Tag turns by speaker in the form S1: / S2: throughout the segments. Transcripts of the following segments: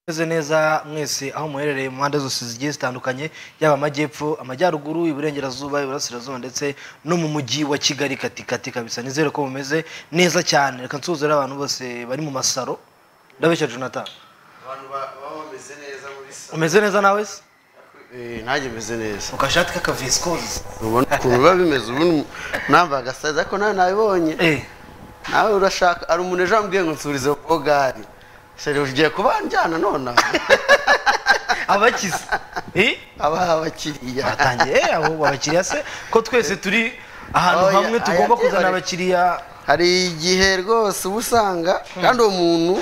S1: meze neza mwese aho muherereye mu mpande zose zigiye zitandukanye yaba amajyepfo amajyaruguru iburengerazuba iburasirazuba ndetse no mu mujyi wa kigali katikati kabisa nizere ko mumeze neza cyane reka nsuzure abantu bose bari mu masaro ndabeshya jonathan
S2: abantu ba- baba bameze neza muri sa
S1: umeze neza nawe se
S2: Eh, nanjye meze neza
S1: ukashati k'akavisikozi
S2: ubona ukuntu biba bimeze ubundi nambaye agasaza ariko nawe nabibonye nawe urashaka hari umuntu ejo wambwiye ngo nsubirize kuko gari seri ugiye kuba njyana nonaha
S1: abakize Eh?
S2: aba abakiriya
S1: batangiye eh, abo abakiriya se ko twese turi ahantu
S2: Oya,
S1: hamwe tugomba
S2: aya
S1: kuzana
S2: tibare-
S1: abakiriya
S2: hari igihe rwose uba usanga kandi uwo muntu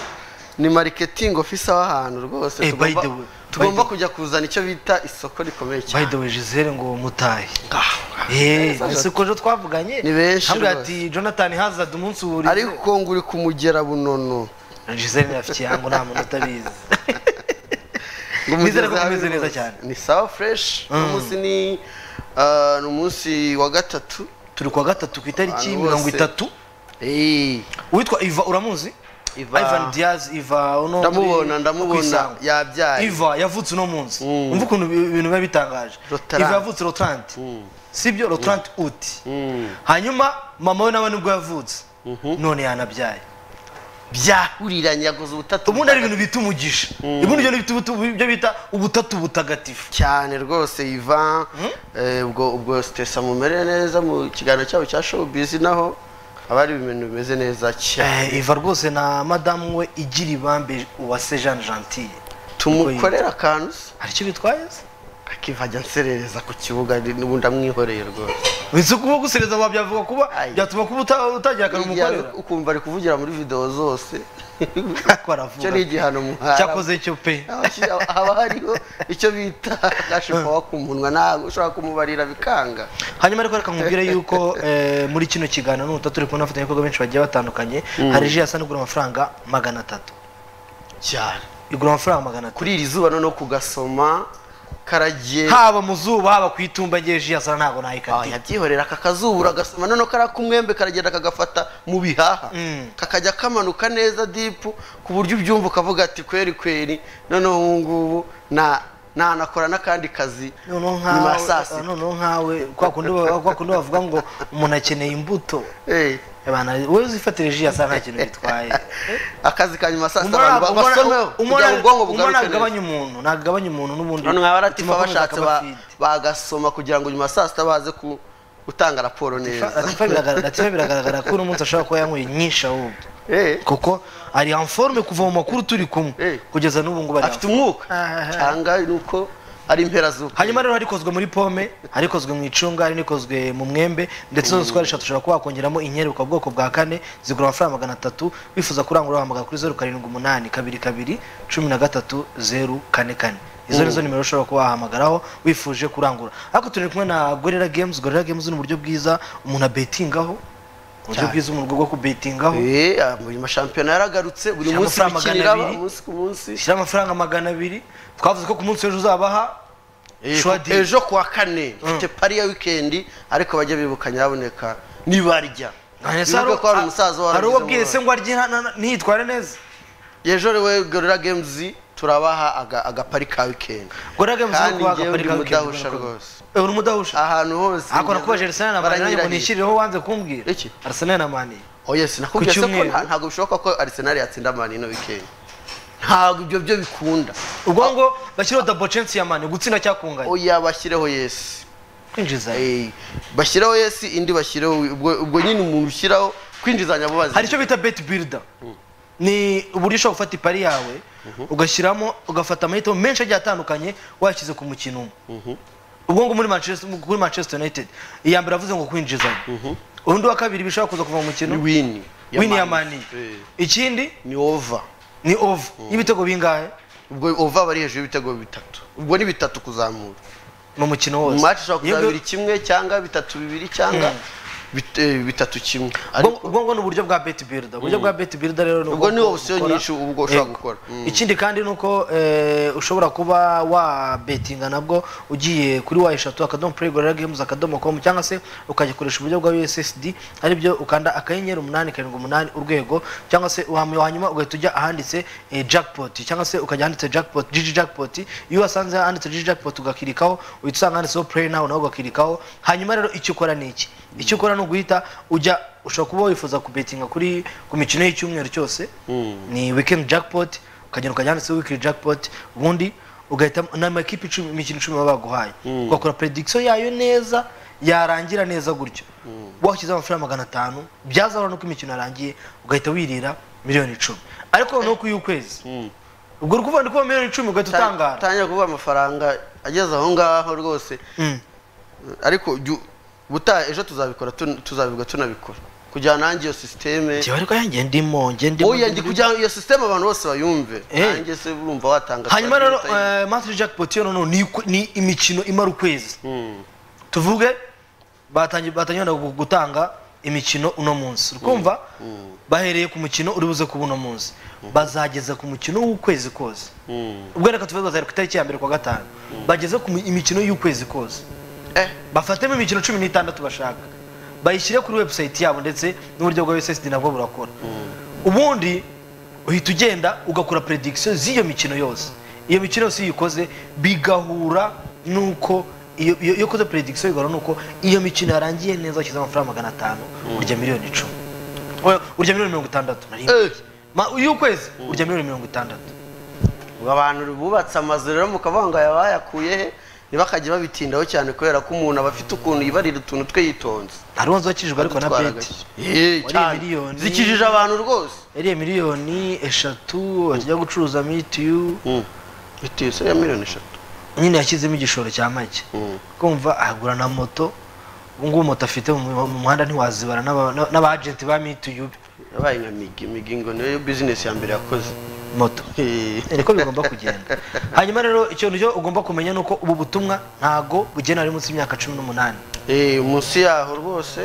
S2: ni mariketingi ofisa w'ahantu rwose
S1: Eh, by
S2: tugomba-
S1: the way, by
S2: tugomba
S1: the-
S2: kujya kuzana icyo bita isoko rikomeye
S1: by
S2: cyane
S1: the way gisele ngo mutahe
S2: Ah,
S1: Eh,
S2: neza
S1: ese ko ejo twavuganye
S2: Ni benshi
S1: hambwira
S2: rwose.
S1: ati jonathan hazard umunsi wuri
S2: ariko ngo uri kumugera bunono
S1: gisele ntiyafitiye hango nta muntu utabizi
S2: ngo
S1: nizere ko tumeze
S2: mugeze ahabi
S1: neza
S2: rwose.
S1: cyane
S2: ni sawa fureshi uno munsi ni ah, ni umunsi wa gatatu
S1: turi kuwa gatatu ku itariki
S2: Abantu
S1: mirongo
S2: bose.
S1: itatu
S2: Eh,
S1: uwitwa iva uramuzi
S2: Iva-
S1: ivan diaz iva uno muri-
S2: ndamubona
S1: ku
S2: ndamubona
S1: Isango.
S2: yabyaye
S1: iva yavutse uno munsi
S2: Mm.
S1: umva ukuntu ibi- ibintu biba bitangaje
S2: Rotarante.
S1: iva yavutse rotarante
S2: Mm.
S1: sibyo rotarante uti
S2: Mm.
S1: hanyuma mama we nawe nibwo yavutse
S2: Mhm.
S1: none yanabyaye
S2: byahuriranye yaguze ubutatu
S1: ubundi ari ibintu bita umugisha ubundi ibyo ni ibiti- ubutu- ibyo bita ubutatu butagatifu
S2: cyane rwose iva eh, ubwo ubwo sitesa mumere neza mu kiganiro cyabo cya showbiz naho haba hari ibintu bimeze neza cyane
S1: Eh, iva rwose na madamu we igira ibambe uwase jean gentille
S2: tumukorera akantu se
S1: hari icyo bitwaye se
S2: akiva ajya anserereza ku kibuga n'ubundi amwihoreye rwose
S1: wese kuba gusereza wabyavuga kuba
S2: Ayi.
S1: byatuma kuba uta- utagira akantu
S2: Igihe
S1: umukorera
S2: ukumva ari kuvugira muri videwo zose
S1: ariko
S2: icyo ni
S1: aravuga
S2: igihano muhara
S1: cyakoze cyo pe
S2: Abashyira- haba hariho icyo bita gashipawa ku munwa ntabwo ushobora kumubarira bikanga
S1: hanyuma ariko reka nkubwire yuko eh, muri kino kiganiro n'uta turi kubona abafatanyabikorwa benshi bagiye batandukanye hari ji yasa igura amafaranga magana atatu
S2: cyane
S1: igura amafaranga magana atatu
S2: kuri iri zuba noneho kugasoma karagiye
S1: haba mu zuba haba ku itumba ngewe ji yasa ntabwo
S2: Ah,
S1: nayikatiye
S2: yabyihorera aka kazuba uragasoma noneho kariya k'umwembe karagenda kagafata mu bihaha
S1: Mm.
S2: kakajya kamanuka neza dipu ku buryo ubyumva ukavuga ati kweri kweri noneho ubu ngubu na nanakora n'akandi kazi
S1: noneho
S2: nyuma ya saa
S1: nkawe
S2: sita
S1: noneho nkawe kwa kundi ba- kwa kundi bavuga ngo umuntu akeneye imbuto
S2: Eh.
S1: Ebana, wowe uzifatire ji yasa nta kintu bitwaye
S2: akazi ka nyuma ya saa sita
S1: Umwana-
S2: abantu ba-
S1: umwana-
S2: basomeho kugira ngo ubwonko
S1: umwana
S2: bugaruke neza
S1: ntagabanya umuntu ntagabanya umuntu n'ubundi
S2: none nkaba aratifa
S1: bituma akomeza
S2: bashatse
S1: akaba
S2: ba-
S1: fit.
S2: bagasoma kugira ngo nyuma ya saa sita baze ku- gutanga raporo neza
S1: Latifa biragaragara- Latifa biragaragara ko uno munsi ashobora kuba yanyweye nyinshi ahubwo
S2: Eh,
S1: kuko ari informe kuva mu makuru turi kumwe
S2: Eh.
S1: kugeza n'ubu ngubu ari
S2: afite
S1: en forme.
S2: umwuka
S1: Ah, ah, ah.
S2: cyangwa ni uko ari impera z'uko
S1: hanyuma rero hari ikozwe muri pome hari ikozwe mu icunga hari n'ikozwe mu mwembe ndetse zose uko ari eshatu ushobora kuba wakongeramo inyeri ukaba ubwoko bwa kane zigura amafaranga magana atatu wifuza kurangura wahamagara kuri zeru karindwi umunani kabiri kabiri cumi na gatatu zeru kane kane izo nizo nimero ushobora kuba wahamagaraho wifuje kurangura ariko turi kumwe na gorera games gorera games ni uburyo bwiza umuntu abetingaho uburyo
S2: Cyane.
S1: bwiza umuntu bwo kubetingaho
S2: Eh, ah, mu mashampiyona yaragarutse buri
S1: Shyira
S2: munsi
S1: amafaranga magana
S2: bikinira
S1: abiri.
S2: umunsi ku munsi
S1: shyira amafaranga magana abiri twavuze ko ku munsi w'ejo uzabaha
S2: Eh,
S1: shwa
S2: ku-
S1: deal.
S2: ejo ku wa kane mfite pari ya wikendi ariko bajya bibuka nyaboneka nibarya bibuke ko hari umusaza
S1: hari uwo abwiye se
S2: warabize
S1: ngo arye na- na- ntiyitware neza
S2: ejo rewe gorira games turabaha aga- agapari ka wikendi
S1: gorera games ni
S2: kandi
S1: ukubaha
S2: njyewe
S1: agapari
S2: ndi
S1: ka weekend,
S2: mudahusha
S1: gorera games.
S2: rwose
S1: Eh, uri umudahusha
S2: ahantu hose
S1: akora
S2: ngeze,
S1: kuba Arsenal na Mani nanjye ngo
S2: baranyirahira.
S1: nishyirireho wanze kumbwira
S2: Iki?
S1: Arsenal na Mani
S2: oh yes nakubwiye
S1: Ku
S2: se ko
S1: cyumweru.
S2: nta- ntabwo bishoboka ko Arsenal yatsinda mani ino weekend ntabwo ibyo byo bikunda
S1: ubwo ngo bashyireho double chance ya Mani gutsinda cyakunganya
S2: oya bashyireho yes
S1: kwinjiza
S2: Eh, bashyiraho yes indi bashyireho ubwo ubwo nyine umuntu ushyiraho kwinjizanya bubazi
S1: hari icyo bita bet builder ni uburyo ushobora gufata ipari yawe ugashyiramo ugafata amahitamo menshi agiye atandukanye wayashyize ku mukino umwe ubwo ngo muri Manchester kuri Manchester United iya mbere avuze ngo kwinjizanya undi wa kabiri bishobora kuza kuva mu mukino
S2: ni wini
S1: wini ya mani
S2: Eh,
S1: ikindi
S2: ni over
S1: ni over y'ibitego bingahe
S2: ubwo over aba ari hejuru y'ibitego bitatu ubwo ni bitatu kuzamura
S1: mu mukino
S2: mu
S1: wose
S2: match ushobora
S1: Yebwe-
S2: kuzabira kimwe cyangwa bitatu bibiri cyangwa bit- eh, bitatu kimwe
S1: ubwo
S2: ariko
S1: ubwo ni uburyo bwa beti birida uburyo bwa beti birida rero ni
S2: ubwo ni
S1: bwo
S2: opsiyo
S1: ukora-
S2: nyinshi ubwo ushobora
S1: Yego.
S2: gukora Mm.
S1: ikindi kandi ni uko eh, ushobora kuba wabetinga nabwo ugiye kuri wa eshatu akadomo play gorilla games akadomo com cyangwa se ukagikoresha uburyo bwa ussd aribyo ukanda akanyenyeri umunani karindwi umunani urwego cyangwa se uhama- hanyuma ugahita ujya ahanditse eh, jackpot cyangwa se ukajya ahanditse jackpot gg jackpot iyo wasanze ahanditse gg jackpot ugakirikaho uhita usanga handitseho play now nawe ugakirikaho hanyuma rero icyo ukora ni iki icyo ukora ni uguhita ujya ushobora kuba wifuza kubetinga kuri ku mikino y'icyumweru cyose ni weekend jackpot ukagenda ukajya handitseho weekly jackpot ubundi ugahita ni amakipe icumi imikino icumi baba baguhaye ugakora prediction yayo neza yarangira neza gutyo washyizeho amafaranga magana atanu byazabona nuko imikino yarangiye ugahita wirira miliyoni icumi ariko noneho ku y'ukwezi ubwo uri kuvuga ndi kuvuga miliyoni icumi ugahita utangara
S2: tangira kuvuga amafaranga ageze aho ngaho rwose
S1: Mm.
S2: ariko jyu- ubutaha ejo tuzabikora tun- tuzabivuga tunabikora kugira ngo nanjye iyo sisiteme
S1: njyewe ariko yanjye ndimo njye ndimo
S2: oya njye
S1: ndimo.
S2: kugira ngo iyo sisiteme abantu bose bayumve
S1: Eh.
S2: nanjye se urumva watanga
S1: hanyuma rero
S2: saa yine.
S1: eh, matri jackpot yo noneho ni, ni imikino imara ukwezi
S2: Mm.
S1: tuvuge batangiye batangiye wenda gu- gutanga imikino uno munsi urumva bahereye ku mukino uri buze kuba uno munsi bazageza ku mukino w'ukwezi kose
S2: Mm.
S1: ubwo reka tuvuge bazahera ku itariki ya mbere ku wa gatanu bageze ku mi- imikino y'ukwezi kose
S2: Eh,
S1: bafatemo imikino cumi n'itandatu bashaka bayishyire kuri website yabo ndetse n'uburyo bwa ssd nabwo burakora ubundi uhita ugenda ugakora prediction z'iyo mikino yose iyo mikino yose iyo uyikoze bigahura n'uko iyo iyo- iyo ukoze prediction bigahura n'uko iyo mikino yarangiye neza washyize amafaranga magana atanu urya miliyoni icumi Oya, urya miliyoni mirongo itandatu na rimwe
S2: Eh.
S1: Ma- y'ukwezi urya miliyoni mirongo itandatu
S2: ubwo abantu bubatse amazu rero mukavuga ngo aya bayakuye he ntibakajye babitindaho cyane kubera ko umuntu aba afite ukuntu yibarira utuntu twe yitonze
S1: hari uwanze wakijijwe ariko na
S2: Adutwara
S1: beti
S2: gake. Eh,
S1: Wariye
S2: cyane.
S1: miliyoni.
S2: zikijije abantu rwose
S1: yariye miliyoni eshatu bakijya gucuruza mitiyu
S2: bitiyo se ya miliyoni eshatu
S1: nyine yashyizemo igishoro cya make kumva ahagura na moto ubu ngubu moto afite mu mu muhanda ntiwazibara n'aba- n'aba- n'abajenti ba mituyubi
S2: yabaye nka migi migi ngo niyo bizinesi ya mbere yakoze
S1: moto
S2: Eh.
S1: niko bigomba kugenda hanyuma rero ikintu cyo ugomba kumenya ni uko ubu butumwa ntago bugena ari munsi y'imyaka cumi n'umunani
S2: Eh, munsi yaho rwose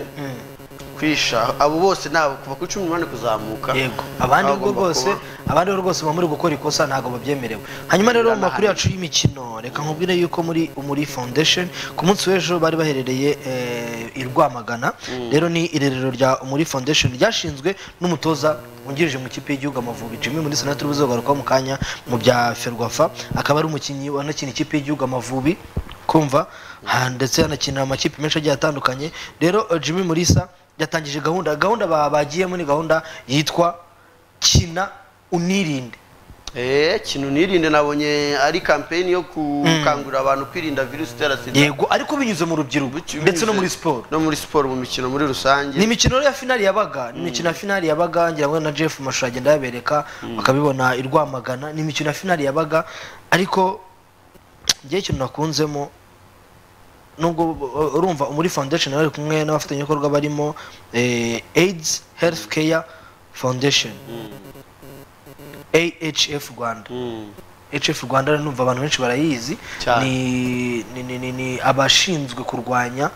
S2: kwisha abo bose nabo kuva kuri cumi n'umunani kuzamuka
S1: yego abandi
S2: nabo
S1: rwo
S2: bagomba
S1: rwose
S2: kuba-
S1: abandi rwo rwose baba muri gukora ikosa ntabwo babyemerewe hanyuma rero mu
S2: Ndanahamya.
S1: makuru yacu y'imikino reka nkubwire yuko muri muri foundation ku munsi w'ejo bari baherereye eh, i rwamagana rero ni irerero rya muri foundation ryashinzwe n'umutoza wungirije mu ikipe y'igihugu amavubi jimmy muri senateri ubuze kugarukaho mu kanya mu bya ferwafa akaba ari umukinnyi wanakina ikipe y'igihugu amavubi kumva ha, ndetse yanakina amakipe menshi agiye atandukanye rero eh, jimmy murisa yatangije gahunda gahunda ba- bagiyemo ni gahunda yitwa kina unirinde
S2: Eh, kintu nirinde nabonye ari kampeni yo gukangurira abantu kwirinda virusi itera sida
S1: yego ariko binyuze mu rubyiruko
S2: Bici-
S1: ndetse no
S2: binyuze-
S1: muri siporo
S2: no muri siporo mu mikino muri
S1: ni
S2: rusange
S1: imikino rero ya finali yabaga ni imikino ya finali yabaga ngira ngo na jeff mashusho agenda yabereka bakabibona i rwamagana ni imikino ya finali yabaga ariko ngewe ikintu nakunzemo nubwo uh, urumva muri foundation bari kumwe n'abafatanyabikorwa barimo eh, aids health care foundation ahf rwanda
S2: Mm.
S1: hf rwanda rero numva abantu benshi barayizi
S2: Cyane.
S1: ni, ni, ni, ni, ni abashinzwe kurwanya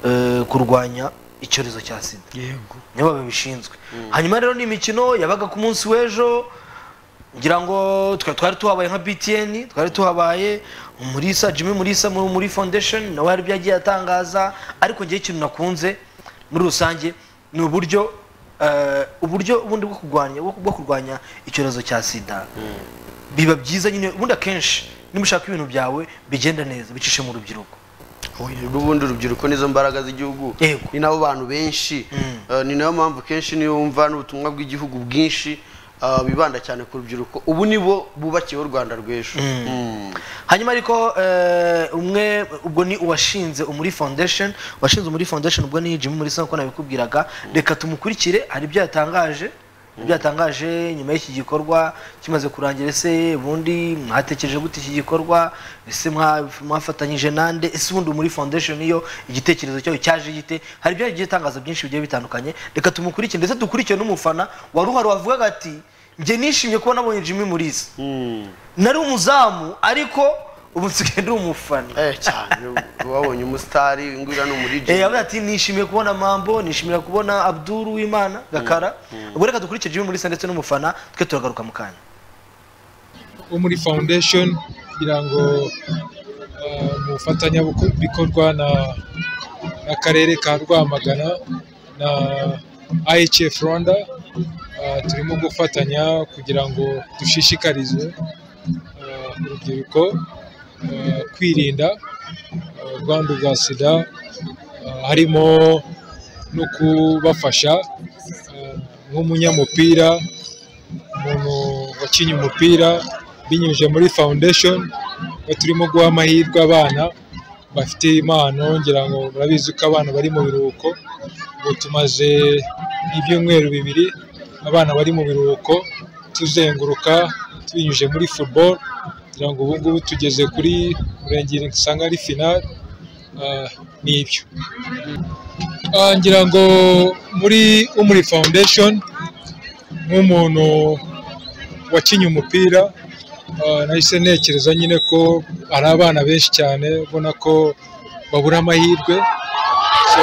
S1: eh, kurwanya icyorezo cya sida
S2: yego
S1: nibo babishinzwe hanyuma rero ni imikino yabaga ku munsi w'ejo ngira ngo twa- twari tuhabaye nka btn twari tuhabaye umurisa jimmy murisa muri, muri foundation nawe hari ibyo yagiye atangaza ariko ngewe ikintu nakunze muri rusange ni uburyo eh, uburyo ubundi bwo kurwanya bwo bwo kurwanya icyorezo cya sida biba byiza nyine ubundi akenshi niba ushaka ibintu byawe bigenda neza bicishe mu rubyiruko
S2: n'ubundi urubyiruko nizo mbaraga z'igihugu
S1: Yego.
S2: ni nabo bantu benshi Eh, ni nayo mpamvu kenshi niyo wumva n'ubutumwa bw'igihugu bwinshi eh, bibanda cyane ku rubyiruko ubu nibo bubakiyeho u rwanda rw'ejo Mm.
S1: hanyuma ariko eh, umwe ubwo ni uwashinze umuri foundation washinze umuri foundation ubwo ni jimmy murisa nk'uko nabikubwiraga reka tumukurikire hari ibyo yatangaje ibyo yatangaje nyuma y'iki gikorwa kimaze kurangira ese ubundi mwatekereje gute iki gikorwa ese mwa- mwafatanyije nande ese ubundi muri foundation iyo igitekerezo cyayo cyaje gite hari ibyo yagiye atangaza byinshi bigiye bitandukanye reka tumukurikire ndetse dukurikire n'umufana wari uhari wavugaga ati njye nishimye kuba nabonye jimmy murisa
S2: Mm.
S1: nari umuzamu ariko ubu nsigaye ndi umufana
S2: eh cyane wabonye umusitari ingwira ni umuriji
S1: Eh, avuga ati nishimiye kubona mambo nishimira kubona abdul w'imana gakara ubwo reka dukurikire jimmy mulisa ndetse n'umufana twe turagaruka mu kanya
S3: wo muri foundation kugira ngo ah, mu bufatanyabikorwa na n'akarere ka rwamagana na ihf rwanda ah, turimo gufatanya kugira ngo dushishikarize ah, urubyiruko ah, kwirinda ah, ubwandu bwa sida ah, harimo no kubafasha ah, nk'umunyamupira umuntu wakinnye umupira binyujije muri foundation aho turimo guha amahirwe abana bafite impano ngira ngo murabizi ko abana bari mu biruhuko ubu tumaze ibyumweru bibiri abana bari mu biruhuko tuzenguruka tubinyujije muri football kugira ngo ubu ngubu tugeze kuri murengeri usanga ari finale ah, ni ibyo Ah, ngira ngo muri umuri foundation nk'umuntu wakinnye umupira ah, nahise ntekereza nyine ko hari abana benshi cyane ubona ko babura amahirwe so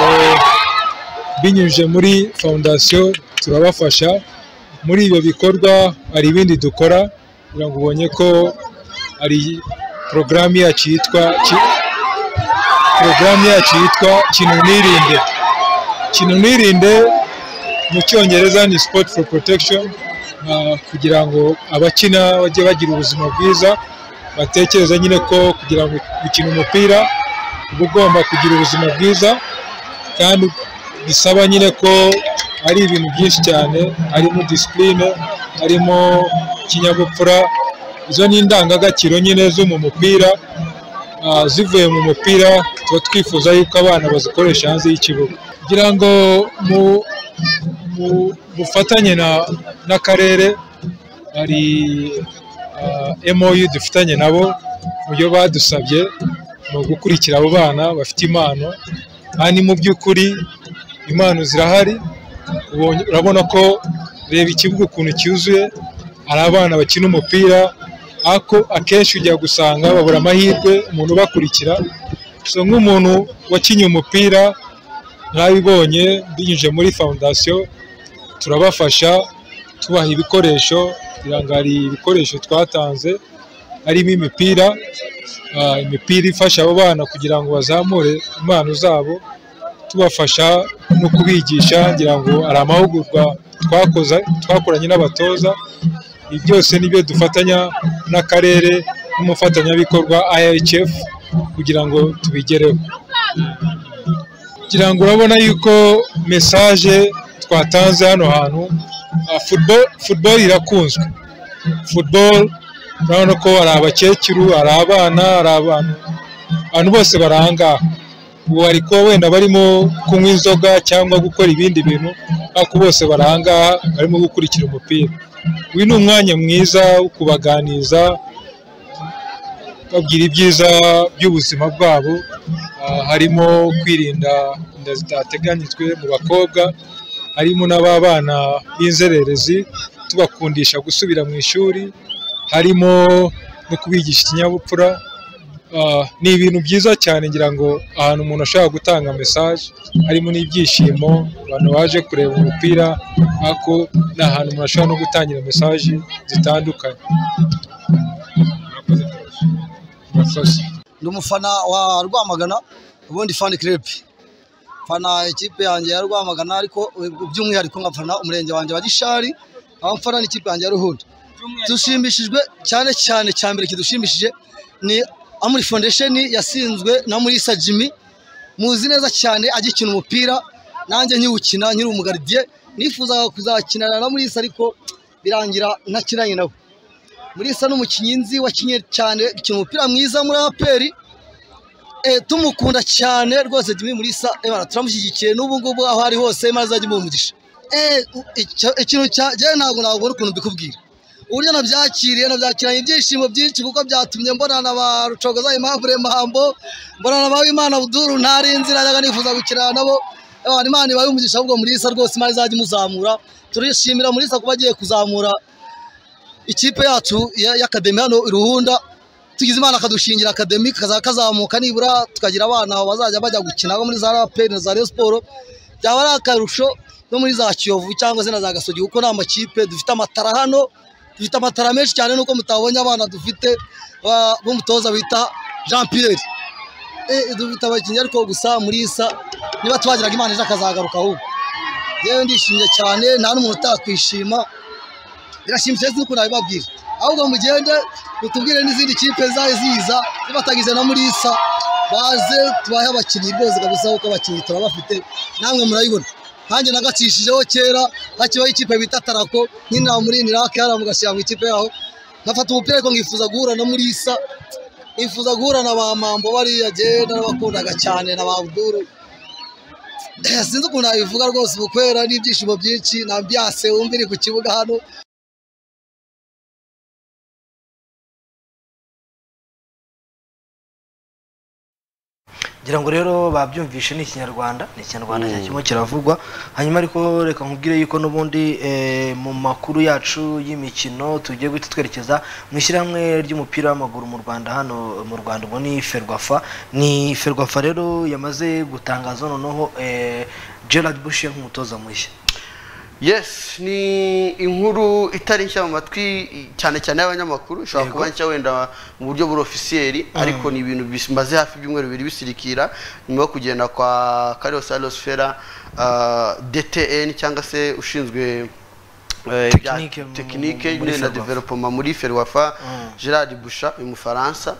S3: binyujije muri fondasiyo turabafasha muri ibyo bikorwa hari ibindi dukora kugira ngo ubonye ko hari porogaramu yacu yitwa ki- porogaramu yacu yitwa kinu nirinde kinu nirinde mu cyongereza ni sport for protection ah, kugira ngo abakina bajye bagira ubuzima bwiza batekereza nyine ko kugira ngo gukina umupira uba ugomba kugira ubuzima bwiza kandi bisaba nyine ko ari ibintu byinshi cyane harimo disipurine harimo ikinyabupfura izo ni indangagaciro nyine zo mu mupira Ah, zivuye mu mupira tuba twifuza yuko abana bazikoresha hanze y'ikibuga kugira ngo mu, mu bufatanye na- n'akarere hari ah, mou dufatanye nabo mu byo badusabye ni ugukurikira abo bana bafite impano kandi mu by'ukuri impano zirahari ubonye- urabona ko reba ikibuga ukuntu cyuzuye hari abana bakina umupira ako akenshi ujya gusanga babura amahirwe umuntu ubakurikira so nk'umuntu wakinnye umupira nk'abibonye binyuze muri foundation turabafasha tubaha ibikoresho kugira ngo hari ibikoresho twatanze harimo imipira ah, imipira ifasha abo bana kugira ngo bazamure impano zabo tubafasha no kubigisha ngira ngo hari amahugurwa twakoze twakoranye n'abatoza ibi byose ni byo dufatanya n'akarere n'umufatanyabikorwa IHF kugira ngo tubigereho kugira ngo urabona yuko mesaje twatanze hano hantu ah, football, football irakunzwe football urabona ko hari abakecuru hari abana hari abantu abantu bose barangaha ubu hari kuba wenda barimo kunywa inzoga cyangwa gukora ibindi bintu ariko bose barangaha barimo gukurikira umupira uyu ni umwanya mwiza wo kubaganiza babwira ibyiza by'ubuzima bwabo ah, harimo kwirinda inda zitateganyijwe mu bakobwa harimo n'ababana b'inzererezi tubakundisha gusubira mu ishuri harimo no kubigisha ikinyabupfura Ah, ni ibintu byiza cyane ngira ngo ahantu umuntu ashobora gutanga mesaje harimo n'ibyishimo abantu baje kureba umupira ariko ni ahantu umuntu ashobora no gutangira mesaje zitandukanye murakoze
S4: ndi umufana wa rwamagana ubundi fani kirepe mfana ikipe yanjye ya rwamagana ariko by'umwihariko nkafana umurenge wanjye wa gishari aho mfana n'ikipe yanjye ya ruhunda dushimishijwe cyane cyane cya mbere kidushimishije ni amuri foundation yasinzwe na murisa jimmy muzi neza cyane agikina umupira nanjye nkiwukina nkiri umugaridiye nifuzaga kuzakinana na murisa ariko birangira ntakinanye nawe murisa ni umukinnyi nzi wakinnye cyane ukina umupira mwiza muri aperi eh, tumukunda cyane rwose Jimmy Mulisa ebara turamushyigikiye n'ubu ngubu aho ari hose maze ajye mu mugisha eh u- icyo- ikintu cya je ntabwo nabwo ukuntu mbikubwira uburyo nabyakiriye nabyakiranye ibyishimo byinshi kuko byatumye mbonana na ba rucogoza Aimable Mambo mbonana na ba Imana Abdul ntari inzira yaga nifuza gukirana nabo ebara Imana ibaye umugisha ahubwo Mulisa rwose maze ajye muzamura turishimira Mulisa kuba agiye kuzamura ikipe yacu ya- y'akademi hano i Ruhunda tugize imana akadushingira akademi kazaba kazamuka nibura tukagira abana bazajya bajya gukina abo muri za raperi na za reyo siporo byaba ari akarusho no muri za kiyovu cyangwa se na za gasogi kuko ni amakipe dufite amatara hano dufite amatara menshi cyane nuko mutabonye abana dufite ba- b'umutoza bita jean pierre Eh, dufite abakinnyi ariko gusa muri isa niba twagiraga imana ejo akazagaruka ahubwo yewe ndishimye cyane nta n'umuntu utakwishima birashimishije sinzi ukuntu nabibabwira ahubwo mugende mutubwire n'izindi kipe zaje ziza zibatagize no muri isa baze tubahe abakinnyi rwose kabisa kuko abakinnyi turabafite namwe murayibona nanjye nagatsishijeho kera hakibaho ikipe bita tarako nyine namurinira kera mugashyira mu ikipe yaho ngafata umupira ariko nkifuza guhura no muri isa nifuza guhura na ba mambo bariya jyewe narabakundaga cyane na ba abduru sinzi ukuntu nabivuga rwose ubukwera n'ibyishimo byinshi na ambiyanse wumva iri ku kibuga hano
S1: ngira ngo rero babyumvishe ni ikinyarwanda ni ikinyarwanda cya kirimo kiravugwa hanyuma ariko reka nkubwire yuko n'ubundi eh, mu makuru yacu y'imikino tugiye guhita twerekeza mu ishyirahamwe ry'umupira w'amaguru mu rwanda hano mu rwanda ubwo ni ferwafa ni ferwafa rero yamaze gutangaza noneho eh, gerard bushiye nk'umutoza mushya
S2: yes ni inkuru itari nshya mu matwi cyane cyane y'abanyamakuru ishobora
S1: Yego.
S2: kuba nshya wenda mu buryo burofisiyeri ariko ni ibintu bimaze hafi ibyumweru bibiri bisirikira nyuma yo kugenda kwa Carlos Alves Ferreira uh, DTN cyangwa se ushinzwe eh, ibya
S1: Technique mu-
S2: tekinike
S1: muri
S2: na
S1: Ferwafa.
S2: development muri Ferwafa Gerard Busha uyu mufaransa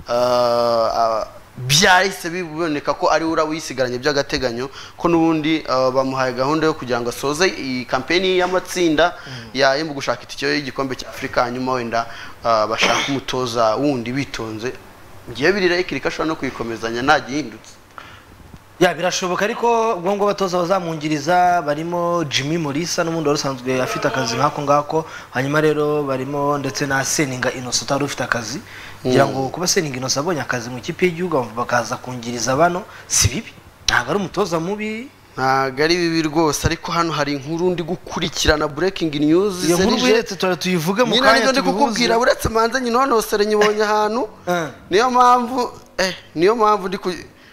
S2: uh, uh, byahise biboneka ko ari we uraba uyisigaranye by'agateganyo ko n'ubundi uh, bamuhaye gahunda yo kugira ngo asoze iyi kampeni y'amatsinda ya yo mu gushaka itike y'igikombe cya afurika hanyuma wenda uh, bashaka umutoza wundi bitonze ngiye birira ikirika ashobora no kuyikomezanya nta gihindutse
S1: ya birashoboka ariko ubwo ngubwo abatoza bazamwungiriza barimo jimmy mulisa n'ubundi wari usanzwe afite akazi nk'ako ngako hanyuma rero barimo ndetse na seninga innocent utari ufite akazi kugira ngo kuba seninga innocent abonye akazi mu ikipe y'igihugu bamva- bakaza kungiriza bano si bibi ntabwo ari umutoza mubi
S2: ntabwo ari bibi rwose ariko hano hari inkuru ndi gukurikirana breaking news
S1: iyo nkuru
S2: serije.
S1: wiretse tura tuyivuge mu
S2: nyine
S1: kanya
S2: ariko ndi kukubwira
S1: tubihuze
S2: uretse manze nyine wanonosere nyibonye ahantu
S1: Eh.
S2: niyo mpamvu eh niyo mpamvu ndi ku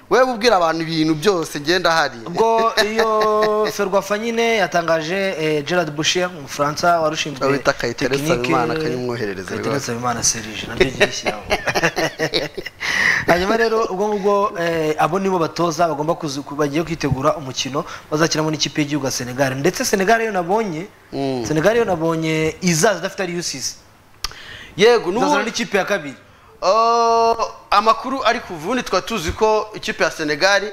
S2: wewe ubwira abantu ibintu byose ngenda hari
S1: ubwo iyo ferwafa nyine yatangaje eh, gerard bushier umufaransa wari ushinzwe
S2: Bawita Kayitare
S1: tekinike-
S2: Nsabimana, akanyimwoherereza
S1: Kayitare
S2: rwose.
S1: Nsabimana serije naryo ryishyiraho hanyuma rero ubwo ngubwo eh, abo nibo batoza bagomba kuzi- ku- bagiye kwitegura umukino bazakinamo n'ikipe y'igihugu ya senegal ndetse senegal iyo nabonye
S2: Mm.
S1: senegal iyo nabonye izaza idafite ari usisi
S2: yego
S1: izazana
S2: n'ubundi
S1: n'ikipe ya kabiri
S2: Oh, amakuru ari ku vundi tukaba tuzi ko ikipe ya senegali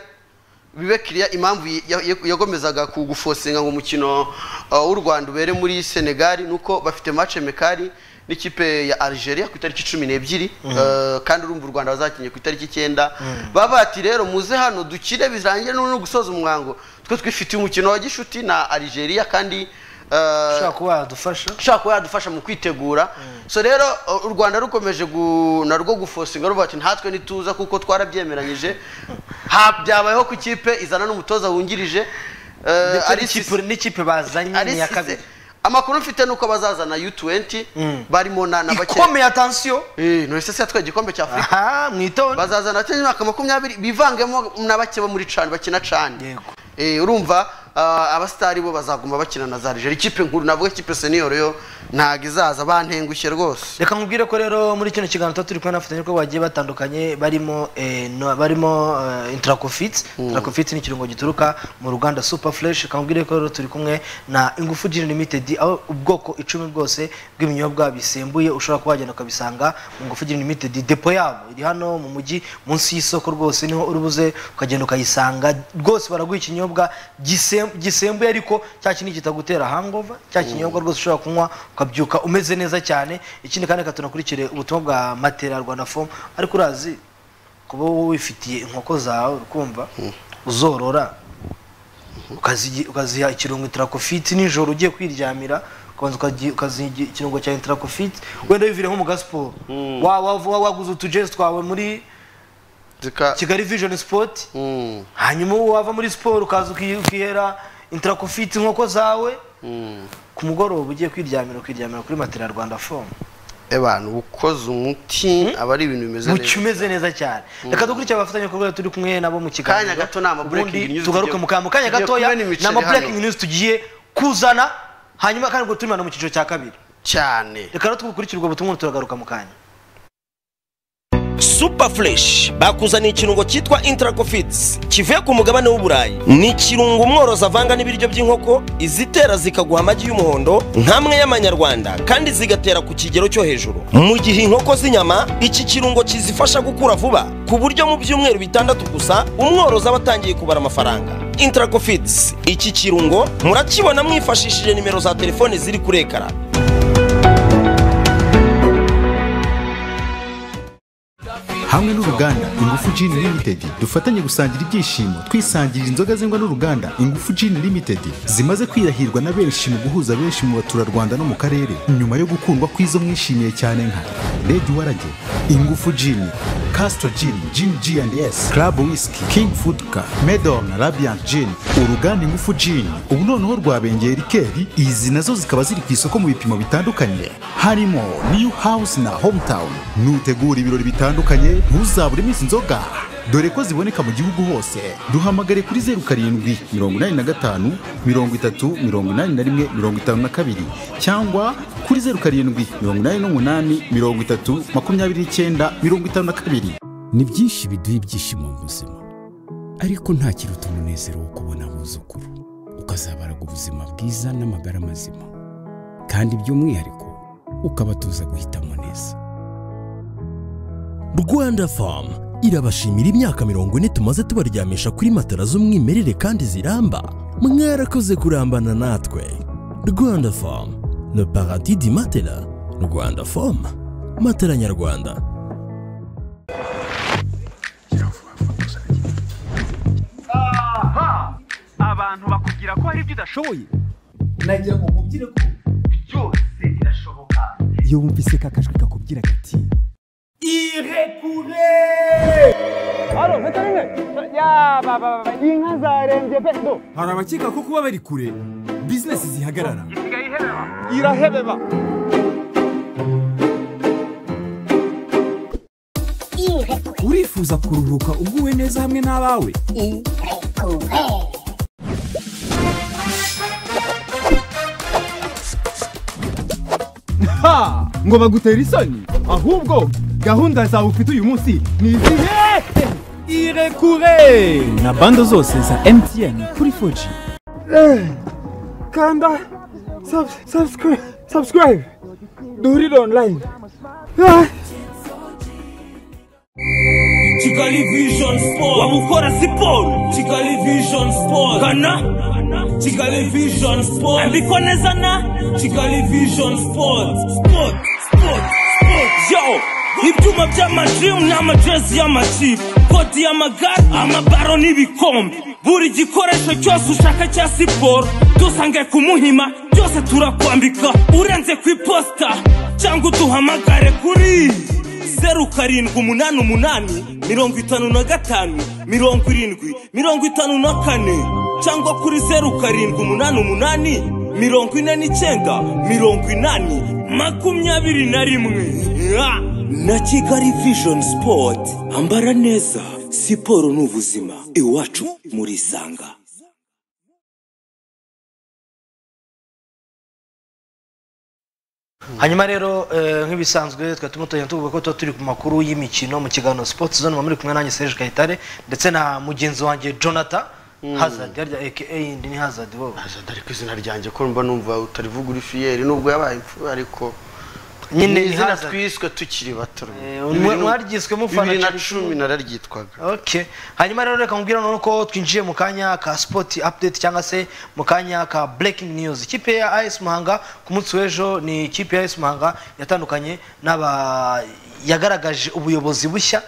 S2: bibe kiriya impamvu ya- ya- yagomezaga kugufosinga ngo umukino uh, w'u rwanda ubere muri senegali nuko bafite mace mekari n'ikipe ya algeria ku itariki cumi n'ebyiri Uh, kandi urumva u rwanda bazakinye ku itariki icyenda baba bati rero muze hano dukire birangire no gusoza umwango twe twifitiye umukino wa gishuti na algeria kandi uh,
S1: ushobora kuba yadufasha
S2: ushobora kuba yadufasha mu kwitegura so rero uh, u rwanda rukomeje gu- narwo gufosinga ruvuga ati ntatwe ntituza kuko twarabyemeranyije Ha- byabayeho ku ikipe izana n'umutoza wungirije eh,
S1: ndetse
S2: ari
S1: n'ikipe-
S2: Sisi-
S1: n'ikipe bazanye
S2: ari
S1: ni iya
S2: Sisi.
S1: kabiri
S2: amakuru mfite ni uko bazazana u20 barimo na na bake
S1: ikomeye atansiyo
S2: Eh, none se yatwaye igikombe cya afurika
S1: aha mwitonde
S2: bazazana abakina imyaka makumyabiri bivangemo na bake bo muri cani bakina cani
S1: Yego.
S2: Eh, urumva ah, abasitari bo bazaguma bakina na za Algeria ikipe nkuru navuga ikipe senior yo ntago izaza bantengushye rwose
S1: reka nkubwire ko rero muri kino kiganiro tuba turi kumwe n'abafatanyabikorwa bagiye batandukanye barimo eh, no- barimo eh, intracofit intracofit ni ikirungo gituruka mu ruganda super fresh reka nkubwire ko rero turi kumwe na ingufu gin limited aho ubwoko icumi bwose bw'ibinyobwa bisembuye ushobora kuba wagenda ukabisanga mu ngufu gin limited depo yabo iri hano mu mujyi munsi y'isoko rwose niho urubuze ukagenda ukayisanga rwose baraguha ikinyobwa gisem- gisembuye ariko cya kindi kitagutera hangover cya kinyobwa rwose ushobora kunywa ukabyuka umeze neza cyane ikindi kandi reka tunakurikire ubutumwa bwa matera rwanda fomu ariko urazi kuba wowe wifitiye inkoko zawe ukumva uzorora ukaziha ukaziha ikirungo interakofiti nijoro ugiye kwiryamira ukabanza ukazi- ukaziha ikirungo cya interakofiti wenda wivire nko mu gasiporo Wa- wa- wa- waguze utujezi twawe muri
S2: Zika-
S1: kigali vijoni sipoti
S2: Mm,
S1: hanyuma wava muri siporo ukaza uki- ukihera interakofiti inkoko zawe
S2: mm.
S1: ku mugoroba ugiye kwiryamira ukiryamira kuri matera rwanda fomu
S2: abantu ukoze umuti aba ari ibintu bimeze
S1: mu
S2: neza
S1: kimeze neza cyane reka dukurikire abafatanyabikorwa turi kumwe nabo mu kiganiro
S2: Kanya gato ni ama breaking
S1: ubundi
S2: news
S1: tugaruke
S2: tugiye-
S1: mu kantu mu kanya
S2: tugiye
S1: gatoya
S2: kumena imiceri
S1: ni ama breaking
S2: hano.
S1: news tugiye kuzana hanyuma kandi ubwo turi hano mu cyiciro cya kabiri
S2: cyane
S1: reka rero twikurikire ubwo butumwa turagaruka mu kanya
S5: super fresh bakuzaniye ikirungo cyitwa intracofits kivuye ku mugabane w'uburayi ni ikirungo umworozi avanga n'ibiryo by'inkoko izitera zikaguha amagi y'umuhondo nk'amwe y'amanyarwanda kandi zigatera ku kigero cyo hejuru mu gihe inkoko z'inyama iki kirungo kizifasha gukura vuba ku buryo mu byumweru bitandatu gusa umworozi aba atangiye kubara amafaranga intracofits iki kirungo murakibona mwifashishije nimero za telefone ziri kuri ekara
S6: hamwe n'uruganda ingufu Gin limited dufatanye gusangira ibyishimo twisangirira inzoga zengwa n'uruganda ingufu Gin limited zimaze kwirahirwa na benshi mu guhuza benshi mu baturarwanda no mu karere nyuma yo gukundwa kw'izo mwishimiye cyane nka Lady warage ingufu Gin Castro Gin Gin G&S Club Whisky King Foodka Medom na Radiant Gin uruganda ingufu Gin ubu noneho rwabengeye rikeri izi nazo zikaba ziri ku isoko mu bipimo bitandukanye harimo New House na Hometown nutegura ibirori bitandukanye ntuzaburemo izi nzoga dore ko ziboneka mu gihugu hose duhamagare kuri zeru karindwi mirongo inani na gatanu mirongo itatu mirongo inani na rimwe mirongo itanu na kabiri cyangwa kuri zeru karindwi mirongo inani n'umunani mirongo itatu makumyabiri n'icyenda mirongo itanu na kabiri
S7: ni byinshi biduha ibyishimo mu buzima ariko nta kiruta umunezero wo kubona abuzukuru ukazabaraga ubuzima bwiza n'amagara mazima kandi by'umwihariko ukabatuza guhitamo neza
S8: rwanda famu irabashimira imyaka mirongo ine tumaze tubaryamisha kuri matara z'umwimerere kandi ziramba mwarakoze kurambana natwe rwanda famu le paradis di matela rwanda famu matela nyarwanda
S9: abantu bakubwira ko hari ibyo udashoboye
S10: nagira ngo nkubwire ko
S9: byose birashoboka
S10: iyo wumvise ka kajwi kakubwira gati irekure hari abakeka ko kuba bari kure bizinesi zihagarara
S9: isigaye ihebeba
S10: irahebeba urifuza kuruhuka uguwe neza hamwe n'abawe Ha! ngo bagutera isoni ahubwo gahunda zawe ufite uyu munsi ni izihe irekure na bando zose za mtn kuri 4G kanda subscribe subscribe duhurire online
S11: kigali vision sport wamukora siporo kigali vision sport kana kigali vision sport andiko neza na kigali vision sport sport sport sport yo ibyuma by'amadrimu n'amajezi y'amakipe kodi y'amagare amabaro n'ibikombe buri gikoresho cyose ushaka cya siporo dusange ku muhima byose turakwambika urenze ku iposita cyangwa uduhamagare kuri zeru karindwi umunani umunani mirongo itanu na gatanu mirongo irindwi mirongo itanu na kane cyangwa kuri zeru karindwi umunani umunani mirongo ine n'icyenda mirongo inani makumyabiri na rimwe Ah! na kigali vision sport ambara neza siporo ni ubuzima iwacu muri sanga
S1: hanyuma rero eh, nk'ibisanzwe twari turimo tugenda tuvuga ko tuba turi ku makuru y'imikino mu kiganiro sports zone muba muri kumwe nanjye Serge Kayitare ndetse na mugenzi wanjye Jonathan Hazard yarya aka ndi ni Hazard wowe
S2: hazard ari ku izina ryanjye ko mba numva utarivuga uri fiyeri nubwo yabaye imfura ariko
S1: Nyine
S2: nyine
S1: ni
S2: izina
S1: Hazard.
S2: twiswe tukiri bato
S1: Eh, mwa- mwaryiswe mufana
S2: bibiri na
S1: Chelsea.
S2: cumi nararyitwaga
S1: okay hanyuma rero reka nkubwire noneho ko twinjiye mu kanya ka sport update cyangwa se mu kanya ka breaking news ikipe ya AS Muhanga ku munsi w'ejo ni ikipe ya AS Muhanga yatandukanye n'aba yagaragaje ubuyobozi bushya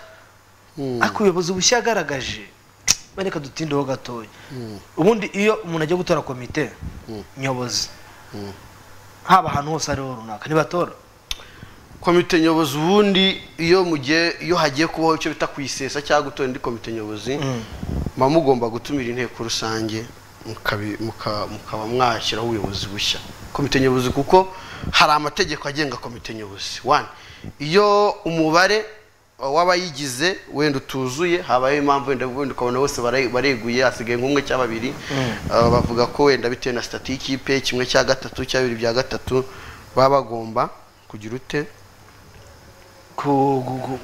S1: ariko ubuyobozi bushya yagaragaje bareka dutindeho gatoya ubundi iyo umuntu agiye gutora komite nyobozi haba ahantu hose ariho runaka ntibatora
S2: komite nyobozi ubundi iyo mugiye iyo hagiye kubaho icyo bita kuyisesa cyangwa gutora indi komite nyobozi muba mugomba gutumira inteko rusange mukabi- muka- mukaba mwashyiraho ubuyobozi bushya komite nyobozi kuko hari amategeko agenga komite nyobozi wani iyo umubare w'abayigize wenda utuzuye habayeho impamvu wenda wenda ukabona bose bare- bareguye hasigaye nk'umwe cyangwa babiri
S12: Mm.
S2: Uh, bavuga ko wenda bitewe na sitati y'ikipe kimwe cya gatatu cya bibiri bya gatatu baba bagomba kugira ute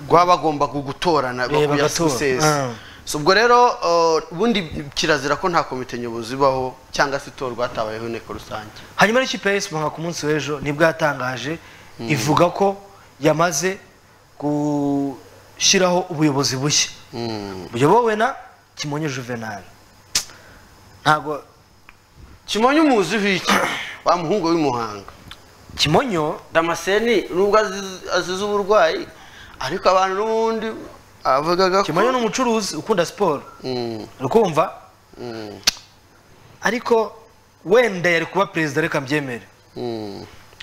S2: baba bagomba gu- gutorana
S1: Eh,
S2: bakuya
S1: bagatora.
S2: sisesi
S1: Ah.
S2: So, ubwo rero uh, ubundi kirazira ko nta komite nyobozi ibaho cyangwa se itorwa hatabayeho inteko rusange
S1: hanyuma n'ikipe ya esibo ku munsi w'ejo nibwo yatangaje
S2: Mm.
S1: ivuga ko yamaze gushyiraho ubuyobozi bushya buyobowe na kimonyo juvenal ntabwo
S2: kimonyo umuziho iki wa muhungu w'imuhanga
S1: kimonyo
S2: damaseni nubwo aziz- azize uburwayi ariko abantu n'ubundi avugaga ko
S1: kimonyo ni umucuruzi ukunda siporo uri kumva ariko wenda yari kuba perezida reka mbyemere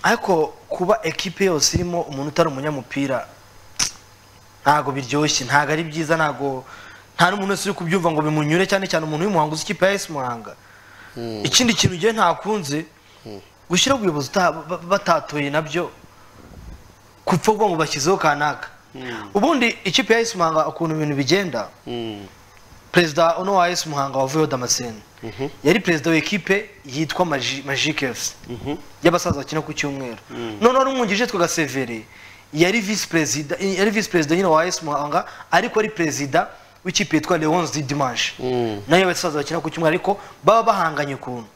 S1: ariko kuba ekipe yose irimo umuntu utari umunyamupira ntago biryoshye ntago ari byiza ntago nta n'umuntu wese uri kubyumva ngo bimunyure cyane cyane umuntu w'umuhanga uzi ikipe ya esi muhanga ikindi kintu ngewe ntakunze gushyiraho ubuyobozi uta- ba- batatoye nabyo kupfa ngo bashyizeho kanaka ubundi ikipe ya esi muhanga ukuntu ibintu bigenda perezida uno wa esi muhanga wavuyeho damascene yari perezida w'ikipe yitwa Magi- magic fc y'abasaza bakina ku cyumweru noneho n'umwungirije twaga severe yari visi perezida yari visi perezida nyine wa esi muhanga ariko ari perezida w'ikipe yitwa leonce di dimanche nayo y'abasaza bakina ku cyumweru ariko baba bahanganye ukuntu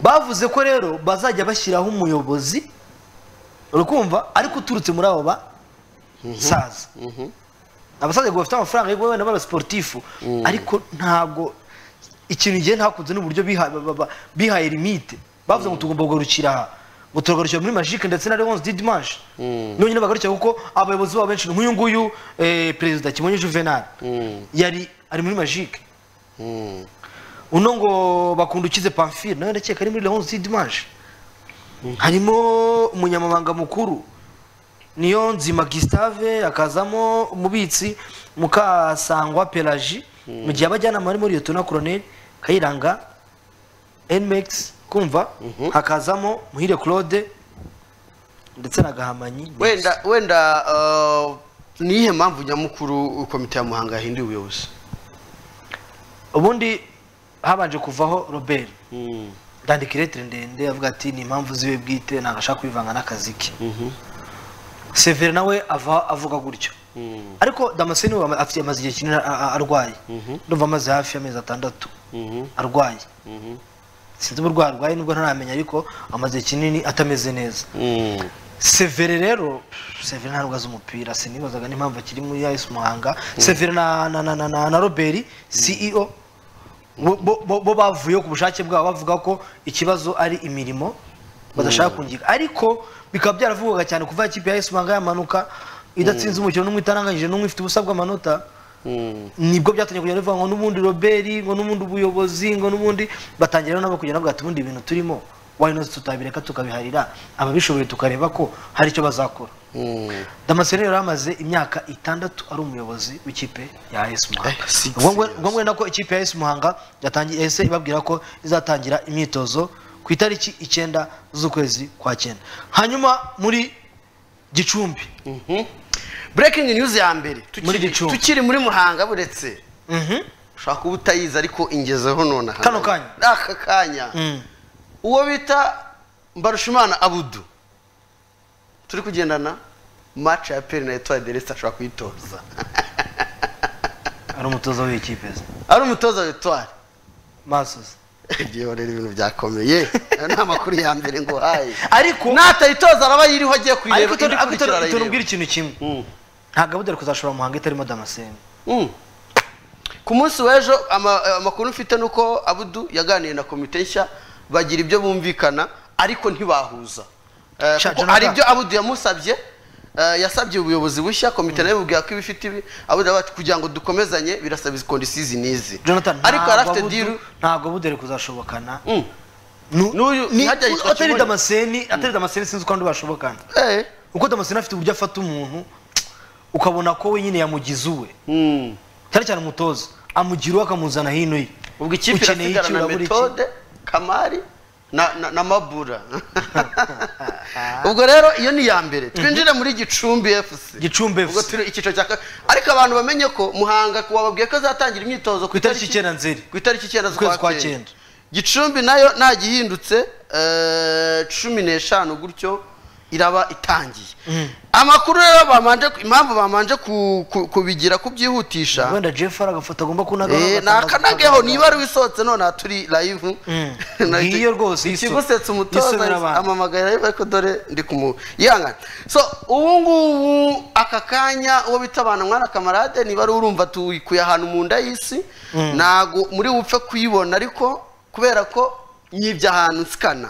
S1: bavuze ko rero bazajya bashyiraho umuyobozi urukumva ariko uturutse muri abo basaza abasaza ngo bafite amafaranga ariko wenda baba sportifu ariko ntabwo ikintu ngiye ntakunze n'uburyo biha- ba- ba- ba- bihaye limite bavuze ngo tugomba kugarukira aha ngo turagarukira muri magique ndetse na leonce didimanche nonyine bagarukira kuko abayobozi babo benshi ni nk'uyu nguyu eh, perezida kimonyo juvenal yari ari muri magique uno ngo bakunda ukize pamphile nawe ndakeka ari muri leonce didimanche harimo umunyamabanga mukuru niyo nzima gisitave akazamo umubitsi mukasangwa pelaji mu gihe abajyanama barimo liyotona koroneli kayiranga nmex kumva hakazamo muhire claude ndetse na gahamanyi
S2: wenda wenda uh, ni iyihe mpamvu nyamukuru komite ya muhanga yahinduye ubuyobozi
S1: ubundi habanje kuvaho robert ndandika iretire ndende avuga ati ni impamvu ziwe bwite ntabwo ashaka kubivanga n'akazi ke severe nawe ava avuga gutyo ariko damascene we ama- afite- amaze igihe kinini a- a- arwaye ndumva amaze hafi y'amezi atandatu arwaye sinzi uburwayi arwaye nubwo ntaramenya ariko amaze igihe kinini atameze neza severe rero severe ntabwo azi umupira sinibazaga n'impamvu akiri muri ayisi muhanga severe na na na na na, na robert ceo bo- bo bo- bo bavuyeho ku bushake bwabo bavuga ko ikibazo ari imirimo badashaka
S2: Mm.
S1: kungika ariko bikaba byaravugwaga cyane kuva ikipe ya ayisi muhanga yamanuka idatsinze umukino n'umwe itaranganyije n'umwe ifite ubusa bw'amanota nibwo byatangiye kugenda bivuga ngo n'ubundi robert ngo n'ubundi ubuyobozi ngo n'ubundi batangira rero nabo kugenda bavuga ati ubundi ibintu turimo wayinozi tutabireka tukabiharira ababishoboye tukareba ko hari icyo bazakora damascene yari amaze imyaka itandatu ari umuyobozi w'ikipe ya AS Muhanga ubwo ngwe- ubwo ngwe nako ikipe ya AS Muhanga yatangiye ese ibabwira ko izatangira imyitozo ku itariki icyenda z'ukwezi kwa cyenda hanyuma muri gicumbi
S2: breaking news ya mbere
S1: Muri
S2: tukiri-
S1: Gicumbi.
S2: tukiri muri muhanga buretse ushobora kuba utayizi ariko ingezeho nonaha kano kanya aka kanya uwo bita mbarushimana abudu turi kugendana match ya peri na etoile de reste ashobora kuyitoza
S1: ari umutoza w'ikipe ze
S2: ari umutoza wa etoile
S1: masozi
S2: igihe rero ibintu byakomeye ayo ni amakuru ya mbere ngo haye
S1: ariko
S2: natayitoza araba yiriho agiye kuyireba
S1: ariko
S2: indi ikurikira
S1: itora
S2: arayireba.
S1: ubwira ikintu kimwe ntabwo abudari kuzashobora mu muhanga itarimo damascene
S2: ku munsi w'ejo ama- amakuru mfite ni uko abudu yaganiye na komite nshya bagira ibyo bumvikana ariko ntibahuza Eh,
S1: Sha,
S2: kuko
S1: Jonathan.
S2: hari ibyo abudu yamusabye eh, yasabye ubuyobozi bushya komite nayo bubwira ko ibifite ibi abudu aravuga ati kugira ngo dukomezanye birasaba izi kondisiyo izi n'izi
S1: jonathan
S2: ariko yari afite
S1: ntabwo Abudu-
S2: diru
S1: ntabwo budari kuzashobokana
S2: n'uyu
S1: Ni-
S2: ntihajya yitwa
S1: atari
S2: Kimonyo.
S1: damascene atari damascene sinzi uko abandi bashobokana kuko damascene afite uburyo afata umuntu ukabona ko wenyine yamugize uwe cyane cyane umutoza amugira uwe akamuzana hino ye
S2: ubwo ikipe irasigarana
S1: urabura iki?
S2: metode kamari na na- na mabura ubwo rero iyo ni iya mbere twinjire muri gicumbi fc
S1: gicumbi
S2: ubwo turi icyiciro cya kabiri ariko abantu bamenye ko muhanga ku wababwiye ko azatangira imyitozo ku
S1: itariki icyenda nzeri
S2: ku itariki icyenda
S1: Ukwezi
S2: z'ukwa
S1: kwa
S2: cyenda
S1: cyenda.
S2: gicumbi nayo ntagihindutse eh, cumi n'eshanu gutyo iraba itangiye amakuru rero bamanje impamvu bamanje ku- ku- kubigira kubyihutisha
S1: wenda jeff hari agafoto agomba kunagaho
S2: Eh, nakanagaho niba ari wisohotse none turi live
S1: ngiyo rwose yiso-
S2: ikigusetsa umutoza
S1: yisomera abantu.
S2: amamagara rero ariko dore ndi kumuyangana so ubu ngubu aka kanya uwo bita abantu mwana kamarade niba ari urumva tuyikuye ahantu mu nda y'isi
S1: Mm.
S2: ntago muri bupfe kuyibona ariko kubera ko nyibye ahantu nsikana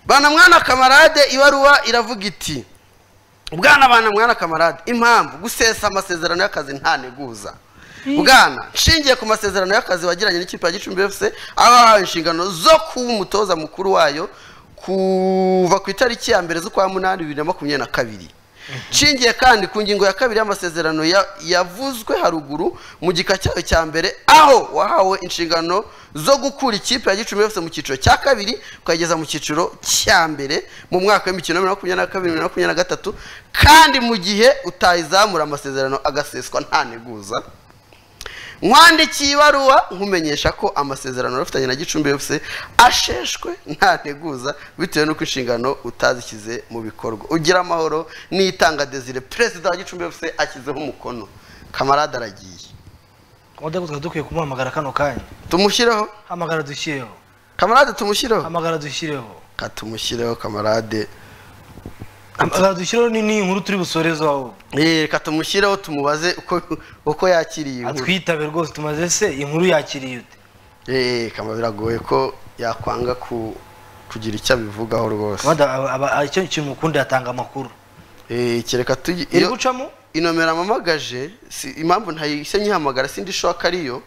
S2: bana mwana kamarade ibaruwa iravuga iti bwana bana mwana kamarade impamvu gusesa amasezerano y'akazi ntaneguza bwana nshingiye ku masezerano y'akazi wagiranye n'ikipe ya gicumbi fc aho wahawe inshingano zo kuba umutoza mukuru wayo kuva ku itariki ya mbere z'ukwa munani bibiri na makumyabiri na kabiri nshingiye kandi ku ngingo ya kabiri y'amasezerano ya- yavuzwe haruguru mu gika cyayo cya mbere aho wahawe inshingano zo gukura ikipe ya gicumbi yose mu cyiciro cya kabiri ukayigeza mu cyiciro cya mbere mu mwaka w'imikino ya bibiri na makumyabiri na kabiri bibiri na makumyabiri na gatatu kandi mu gihe utayizamura amasezerano agaseswa nta neguza nkwandikiye ibaruwa nkumenyesha ko amasezerano wari na gicumbi yose asheshwe nta nteguza bitewe n'uko inshingano utazishyize mu bikorwa ugira amahoro n'itanga desire perezida wa gicumbi yose ashyizeho umukono kamarade aragiye
S1: wadego twari dukwiye kumuhamagara kano kanya
S2: tumushyireho
S1: hamagara dushyireho
S2: kamarade tumushyireho
S1: hamagara dushyireho
S2: ka tumushyireho kamarade
S1: hamagara dushyireho ni ni inkuru turi busoreze aho
S2: Eh, reka tumushyireho tumubaze uko uko yakiriye inkuru
S1: atwitabe rwose tumaze se inkuru yakiriye ute
S2: eh kama biragoye ko yakwanga ku kugira icyo abivugaho rwose
S1: Wada- aba- aba- icyo kintu ukunda yatanga amakuru
S2: eh kereka tugi
S1: iri
S2: iyo-
S1: gucamo
S2: inomero mpamagaje si impamvu ntayise nyihamagara sindi shoka ariyo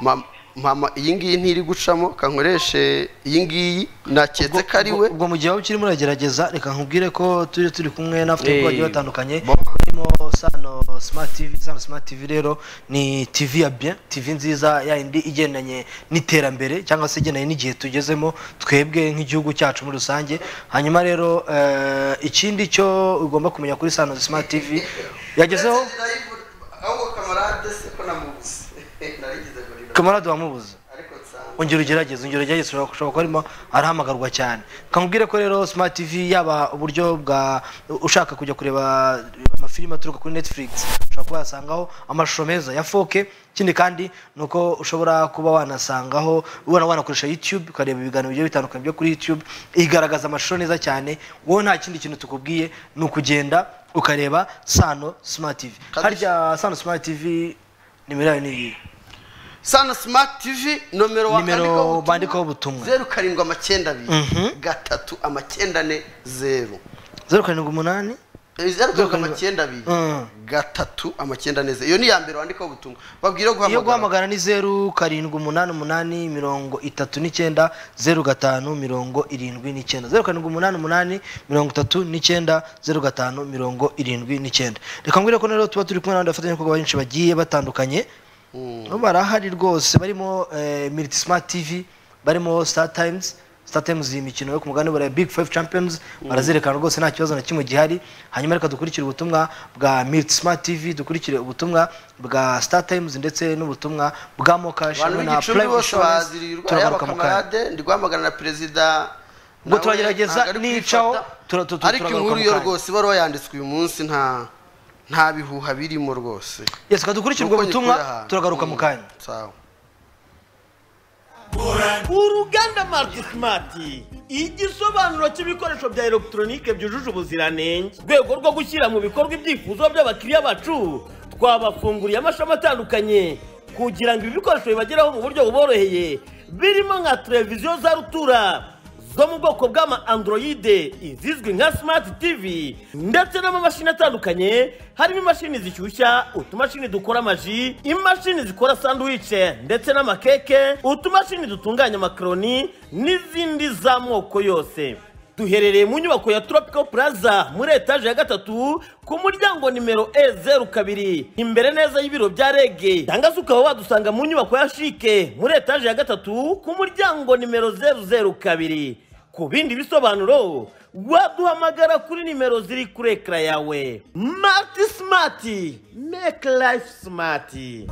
S2: Ma- mama iyi ngiyi ntiri gucamo kankoreshe iyi ngiyi naketse ko ari we
S1: ubwo mu gihe waba ukirimo uragerageza reka nkubwire ko turi turi kumwe n'abafite
S2: Eh,
S1: bagiye batandukanye
S2: bo-
S1: harimo sano smart tv sano smart tv rero ni tv ya bien tv nziza ya yindi igendanye n'iterambere cyangwa se igendanye n'igihe tugezemo twebwe nk'igihugu cyacu muri rusange hanyuma rero eh, ikindi cyo ugomba kumenya kuri sano smart tv yagezeho
S2: ahubwo kamarade se ko namubuze narigize gorira
S1: kamarade wamubuze
S2: ariko nsanga
S1: ongera ugerageze ongera ugerageze ushobora ushobora kuba arimo arahamagarwa cyane kamubwire ko rero smart tv yaba uburyo bwa ushaka kujya kureba amafilime aturuka kuri netflix ushobora kuba wasangaho amashusho meza ya 4K ikindi kandi ni uko ushobora kuba wanasangaho ubona wanakoresha youtube ukareba ibiganiro bigiye bitandukanye byo kuri youtube igaragaza amashusho neza cyane wowe nta kindi kintu tukubwiye ni ukugenda ukareba sano smart tv harya sano smart tv nimero yayo ni iyi
S2: sana smart tv nomero
S1: nimero bandikaho
S2: bandikaho
S1: ubutumwa
S2: zeru karindwi amacyenda abiri gatatu amacyenda ane zeru
S1: zeru karindwi umunani
S2: Eh, zeru karindwi amacyenda abiri gatatu amacyenda ane zeru iyo ni iya mbere wandikaho ubutumwa babwire
S1: iyo
S2: guhamagara
S1: guhamagara ni zeru karindwi umunani umunani mirongo itatu n'icyenda zeru gatanu mirongo irindwi n'icyenda zeru karindwi umunani umunani mirongo itatu n'icyenda zeru gatanu mirongo irindwi n'icyenda reka mbwire ko rero tuba turi kumwe n'abandi bafatanyabikorwa benshi bagiye batandukanye Bo barahari rwose barimo eh, Militi Smart TV barimo Star Times Star Times iyi mikino yo ku mugabane wa Big Five Champions barazerekana rwose nta kibazo na kimwe gihari hanyuma reka dukurikire ubutumwa bwa Militi Smart TV dukurikire ubutumwa bwa Star Times ndetse n'ubutumwa bwa Mokash
S2: abantu b'igicumbi bose bazirirwa yaba kamarade ndi guhamagana na perezida
S1: Ubwo
S2: nawe
S1: turagerageza
S2: ntabwo ari
S1: nicaho,
S2: kwifata.
S1: tura- tu- tu-
S2: ariko
S1: turagaruka
S2: inkuru
S1: mu
S2: yo
S1: kanya.
S2: rwose ibaruwa yanditswe uyu munsi nta nta bihuha birimo rwose
S1: Yes, reka dukurikire ubwo
S2: Nuko
S1: butumwa
S2: nyikuye ahantu.
S1: turagaruka mu kanya
S2: sawa
S12: uruganda mariti simati igisobanuro cy'ibikoresho bya elegitoronike byujuje ubuziranenge mu rwego rwo gushyira mu bikorwa ibyifuzo by'abakiriya bacu twabafunguriye amashami atandukanye kugira ngo ibi bikoresho bibageraho mu buryo buboroheye birimo nka televiziyo za rutura zo mu bwoko bw'ama androide izizwi nka simati tivi ndetse n'amamashini atandukanye harimo imashini zishyushya utumashini dukora amaji imashini zikora sanduwice ndetse n'amakeke utumashini dutunganya amakaroni n'izindi z'amoko yose duherereye mu nyubako ya tropical plaza muri etaje ya gatatu ku muryango nimero e zeru kabiri imbere neza y'ibiro bya rege cyangwa se ukaba wadusanga mu nyubako ya shike muri etaje ya gatatu ku muryango nimero zeru zeru kabiri ku bindi bisobanuro waduhamagara kuri nimero ziri kuri ekara yawe mati simati meke life simati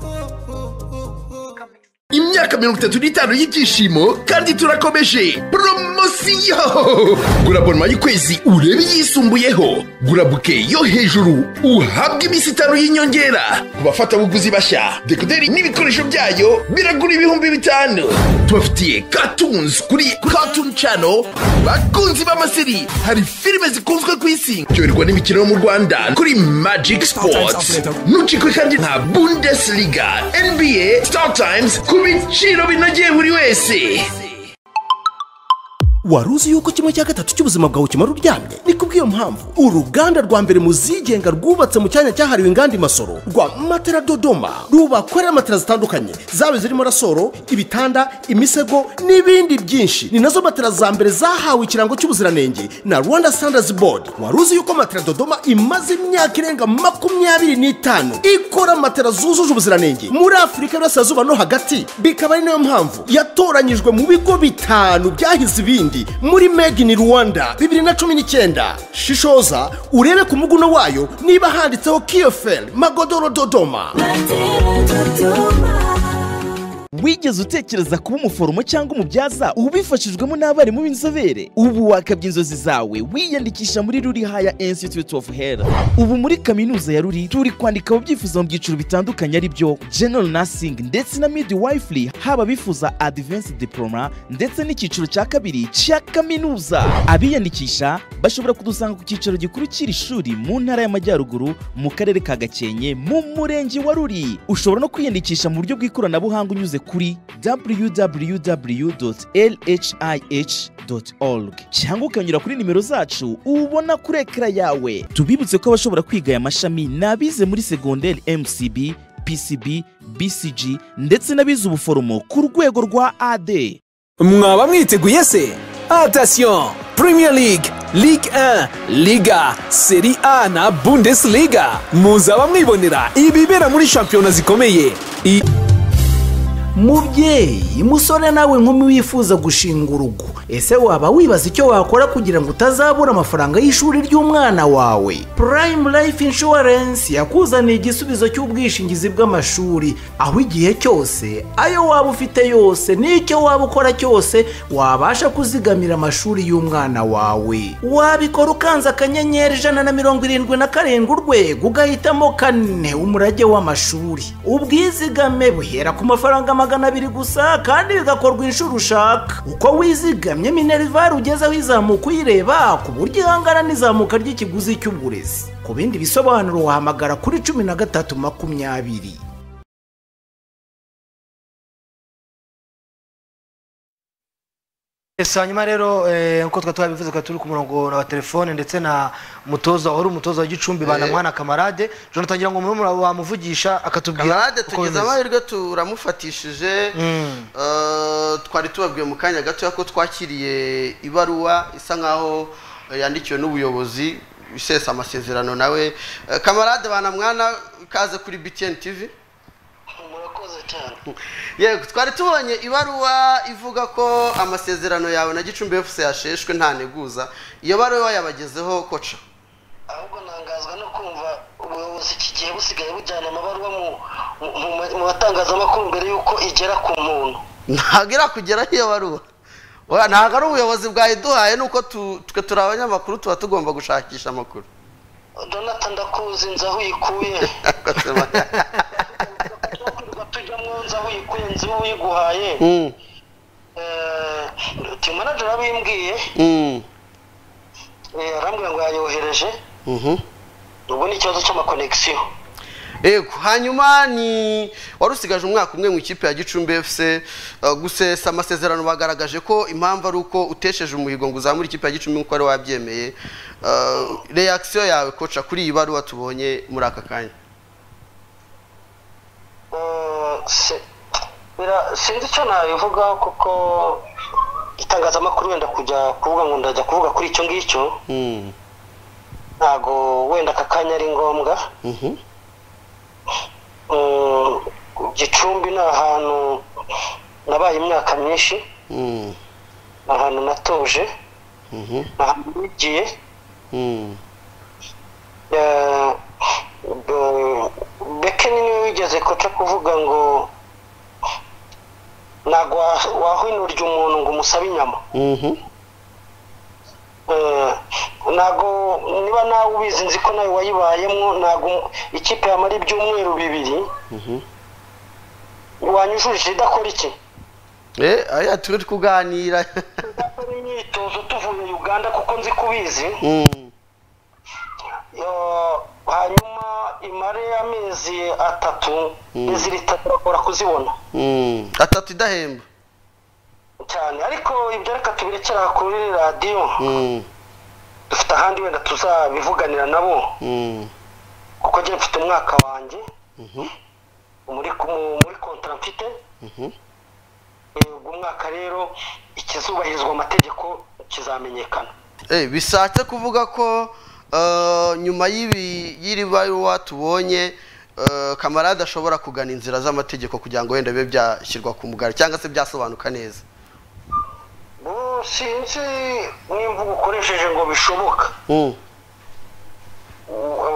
S13: imyaka mirongo itatu n'itanu y'ibyishimo kandi turakomeje poromosiyo gura abonoma y'ukwezi urebe iyisumbuyeho gura buke yo hejuru uhabwe iminsi itanu y'inyongera ku bafatabuguzi bashya dekoderi n'ibikoresho byayo biragura ibihumbi bitanu tubafitiye katunzi kuri katuni cano bakunzi b'amaseri hari filime zikunzwe ku isi cyoherwa n'imikino yo mu rwanda kuri magic sports nucikwe kandi nta bundesliga nba star times ku biciro binogeye buri wese
S8: wari uzi yuko kimwe cya gatatu cy'ubuzima bwawe kimara uryamye ni kubw'iyo mpamvu uruganda rwa mbere mu zigenga rwubatse mu cyanya cyahariwe inganda imasoro rwa matera dodoma rubakorera matera zitandukanye zaba zirimo rasoro ibitanda imisego n'ibindi byinshi ni nazo matera za mbere zahawe ikirango cy'ubuziranenge na rwanda standards board wari uzi yuko matera dodoma imaze imyaka irenga makumyabiri n'itanu ikora matera zujuje ubuziranenge muri afurika y'uburasirazuba no hagati bikaba ari nayo mpamvu yatoranyijwe mu bigo bitanu byahize ibindi muri made in rwanda bibiri na cumi n'icyenda shishoza urebe ku muguno wayo niba handitseho kiyoferi magodoro dodoma
S14: wigeze utekereza kuba umuforomo cyangwa umubyaza ubifashijwemo n'abarimu b'inzobere ubu wakabya inzozi zawe wiyandikisha muri ruri haya institute of health ubu muri kaminuza ya ruri turi kwandika ababyifuza mu byiciro bitandukanye ari byo general nursing ndetse na midwifery haba abifuza advanced diploma ndetse n'icyiciro cya kabiri cya kaminuza abiyandikisha bashobora kudusanga ku cyicaro gikuru cy'iri shuri mu ntara y'amajyaruguru mu karere ka gakenke mu murenge wa ruri ushobora no kwiyandikisha mu buryo bw'ikoranabuhanga unyuze kuri www.lhih.org cyangwa ukanyura kuri nimero zacu ubona kuri ekara yawe tubibutse ko abashobora kwiga aya mashami ni abize muri segonderi mcb pcb bcg ndetse n'abize ubuforomo ku rwego rwa ad
S15: mwaba mwiteguye se atasiyo premier league ligue 1 liga seri a na bundesliga muzaba mwibonera ibibera muri shampiyona zikomeye I-
S16: mubyeyi musore nawe nkumi wifuza gushinga urugo ese waba wibaza icyo wakora kugira ngo utazabura amafaranga y'ishuri ry'umwana wawe prime life insurance yakuzaniye igisubizo cy'ubwishingizi bw'amashuri aho igihe cyose ayo waba ufite yose n'icyo waba ukora cyose wabasha kuzigamira amashuri y'umwana wawe wabikora ukanze akanyenyeri ijana na mirongo irindwi na karindwi urwego ugahitamo kane umurage w'amashuri ubwizigame buhera ku mafaranga magana abiri gusa kandi bigakorwa inshuro ushaka uko wizigamye minerivare ugezeho izamuka uyireba ku buryo ihangana n'izamuka ry'ikiguzi cy'uburezi ku bindi bisobanuro wahamagara kuri cumi na gatatu makumyabiri
S1: ese hanyuma rero eh, nkuko twari twabivuze twari turi ku murongo na wa telefone ndetse na mutoza wari umutoza wa gicumbi
S2: Eh.
S1: banamwana kamarade jonathan ngira ngo murumuna wawe wamuvugisha akatubwira
S2: Kamarade
S1: uko
S2: tugeze
S1: bimeze.
S2: amahirwe turamufatishije
S1: Mm.
S2: Eh, twari tubabwiye mu kanya gato ko twakiriye ibaruwa isa nkaho eh, yandikiwe n'ubuyobozi isesa amasezerano nawe Eh, kamarade banamwana kaze kuri btn tv yego twari tubonye ibaruwa ivuga ko amasezerano yawe na gicumbi fc yasheshwe nta nteguza iyo baruwa yabagezeho koca
S17: ubuyobozi kigiye busigaye bujyana amabaruwa mu- mu- mu- mu batangazamakuru mbere y'uko igera ku muntu
S2: ntabwo irakugeraho iyo baruwa Oya, ntabwo ari ubuyobozi bwayiduhaye ni uko tu- twe turi abanyamakuru tuba tugomba gushakisha amakuru
S17: donata ndakuzi nzi aho uyikuye tujyamo nzi aho uyikuye nzi uwo uyiguhaye
S2: Mm,
S17: Eh, uti manager abimbwiye
S2: mm,
S17: eh, arambwira ngo yayohereje
S2: mhm.
S17: ubu ni ikibazo cy'amakonegisiyo
S2: yego hanyuma ni wari usigaje umwaka umwe mu ikipe ya gicumbi fc eh, gusesa amasezerano bagaragaje ko impamvu ari uko utesheje umuhigo ngo uzamure ikipe ya gicumbi nk'uko wari wabyemeye Eh, reaction yawe koca kuri iyi baruwa tubonye muri aka kanya
S17: Se- bira- sinzi icyo nabivugaho kuko itangazamakuru wenda kujya kuvuga ngo ndajya kuvuga kuri icyo ngicyo ntago wenda aka kanya ari ngombwa Mm, gicumbi ni ahantu nabaye imyaka myinshi ni ahantu natuje ni ahantu nigiye Eh, eh, beke ni niwe wigeze koca kuvuga ngo ntabwo wa- wahwinurya umuntu ngo umusabe inyama Eh, ntabwo niba nawe ubizi nzi ko nawe wayibayemo ntabwo ikipe yamara ibyumweru bibiri wanyujurije idakora iki
S2: eh aya turi kuganira
S17: imyitozo tuvuye uganda kuko nzi kubizi
S2: Mm.
S17: Eh, hanyuma imare amezi atatu
S2: Mm.
S17: n'iziri itatu bakora kuzibona
S2: Mm. atatu idahemba
S17: cyane ariko ibyo reka tubirekera kuri radiyo
S2: Mm.
S17: dufite ahandi wenda tuzabivuganira nabo
S2: Mm.
S17: kuko njye mfite umwaka wanjye
S2: Mhm.
S17: muri ku- muri kontara mfite
S2: Mhm.
S17: Eh, uwo mwaka rero ikizubahirizwa amategeko kizamenyekana
S2: Eh, bishatse kuvuga ko eh, nyuma y'ibi y'iri baruwa tubonye eh, kamarade ashobora kugana inzira z'amategeko kugira ngo wenda bibe byashyirwa ku mugari cyangwa se byasobanuka neza
S17: Bo, sinzi n'imvugo ukoresheje ngo bishoboka
S2: Mm.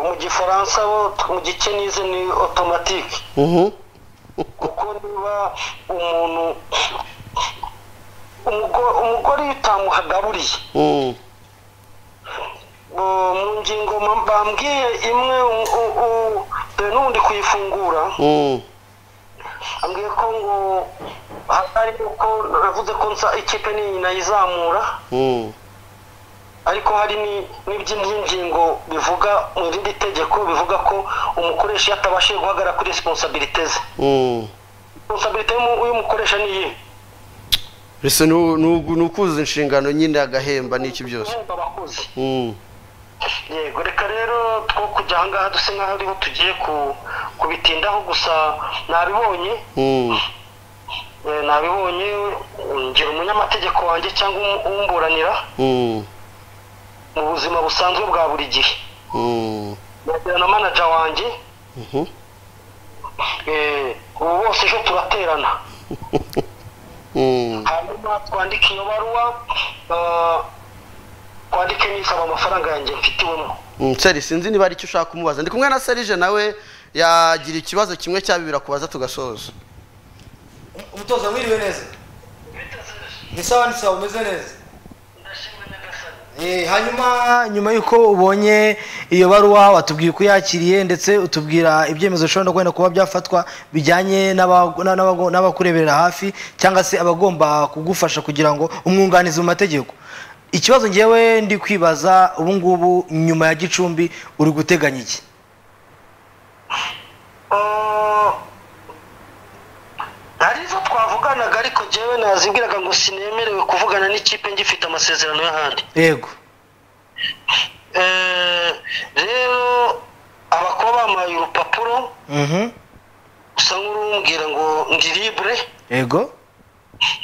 S17: mu gifaransa bo mu gikenize ni otomatike
S2: Mhm.
S17: kuko niba umuntu umugo- umugore iyo utamuhagaburiye
S2: Mm.
S17: bo- mu ngingo ma- bambwiye imwe u- u- u- dore n'ubundi kuyifungura
S2: Mm.
S17: ambwiye ko ngo hari uko navuze ko nsa ikipe ni nayizamura
S2: Mm.
S17: ariko hari ni- n'iby'ingingo bivuga mu rindi tegeko bivuga ko umukoresha iyo atabashije guhagarara kuri resiponsabirite ze
S2: Mm.
S17: resiponsabirite y'umu- y'umukoresha ni iyihe
S2: Ese ni u- ni u- ni ukuzuza inshingano nyine agahemba n'iki byose
S17: Guhemba abakozi
S2: Mm.
S17: yego reka rero two kujya aha ngaha dusa nk'aho ariho tugiye ku- kubitindaho gusa nabibonye
S2: Mm.
S17: eh, nabibonye mm, ngira umunyamategeko wanjye cyangwa um- umburanira
S2: Mm.
S17: mu buzima busanzwe bwa buri gihe
S2: Mm.
S17: nagira na manaja wanjye
S2: Mhm.
S17: eh, ubu bose ejo turaterana
S2: Mm.
S17: hanyuma twandike iyo baruwa eh, twandike nisaba amafaranga yanjye mfitiwemo
S2: Mm, Seri sinzi niba ari icyo ushaka kumubaza ndi kumwe na Serije nawe yagira ikibazo kimwe cya bibiri akubaza tugasoza
S1: umutoza mwiriwe neza ni sawa ni sawa umeze neza Eh, hanyuma nyuma y'uko ubonye iyo baruwa watubwiye uko yakiriye ndetse utubwira ibyemezo bishobora no kwenda kuba byafatwa bijyanye n'aba- n'aba- n'aba- n'abakureberera hafi cyangwa se abagomba kugufasha kugira ngo umwunganizi mu mategeko ikibazo ngewe ndi kwibaza ubu ngubu nyuma ya gicumbi uri guteganya iki
S17: hari izo twavuganaga ariko njyewe nazibwiraga ngo sinemerewe kuvugana n'ikipe ngifite amasezerano y'ahandi
S1: yego
S17: Eh, rero abakuba bamaye urupapuro
S1: Mhm.
S17: usa nk'urumbwira ngo ndi libre
S1: yego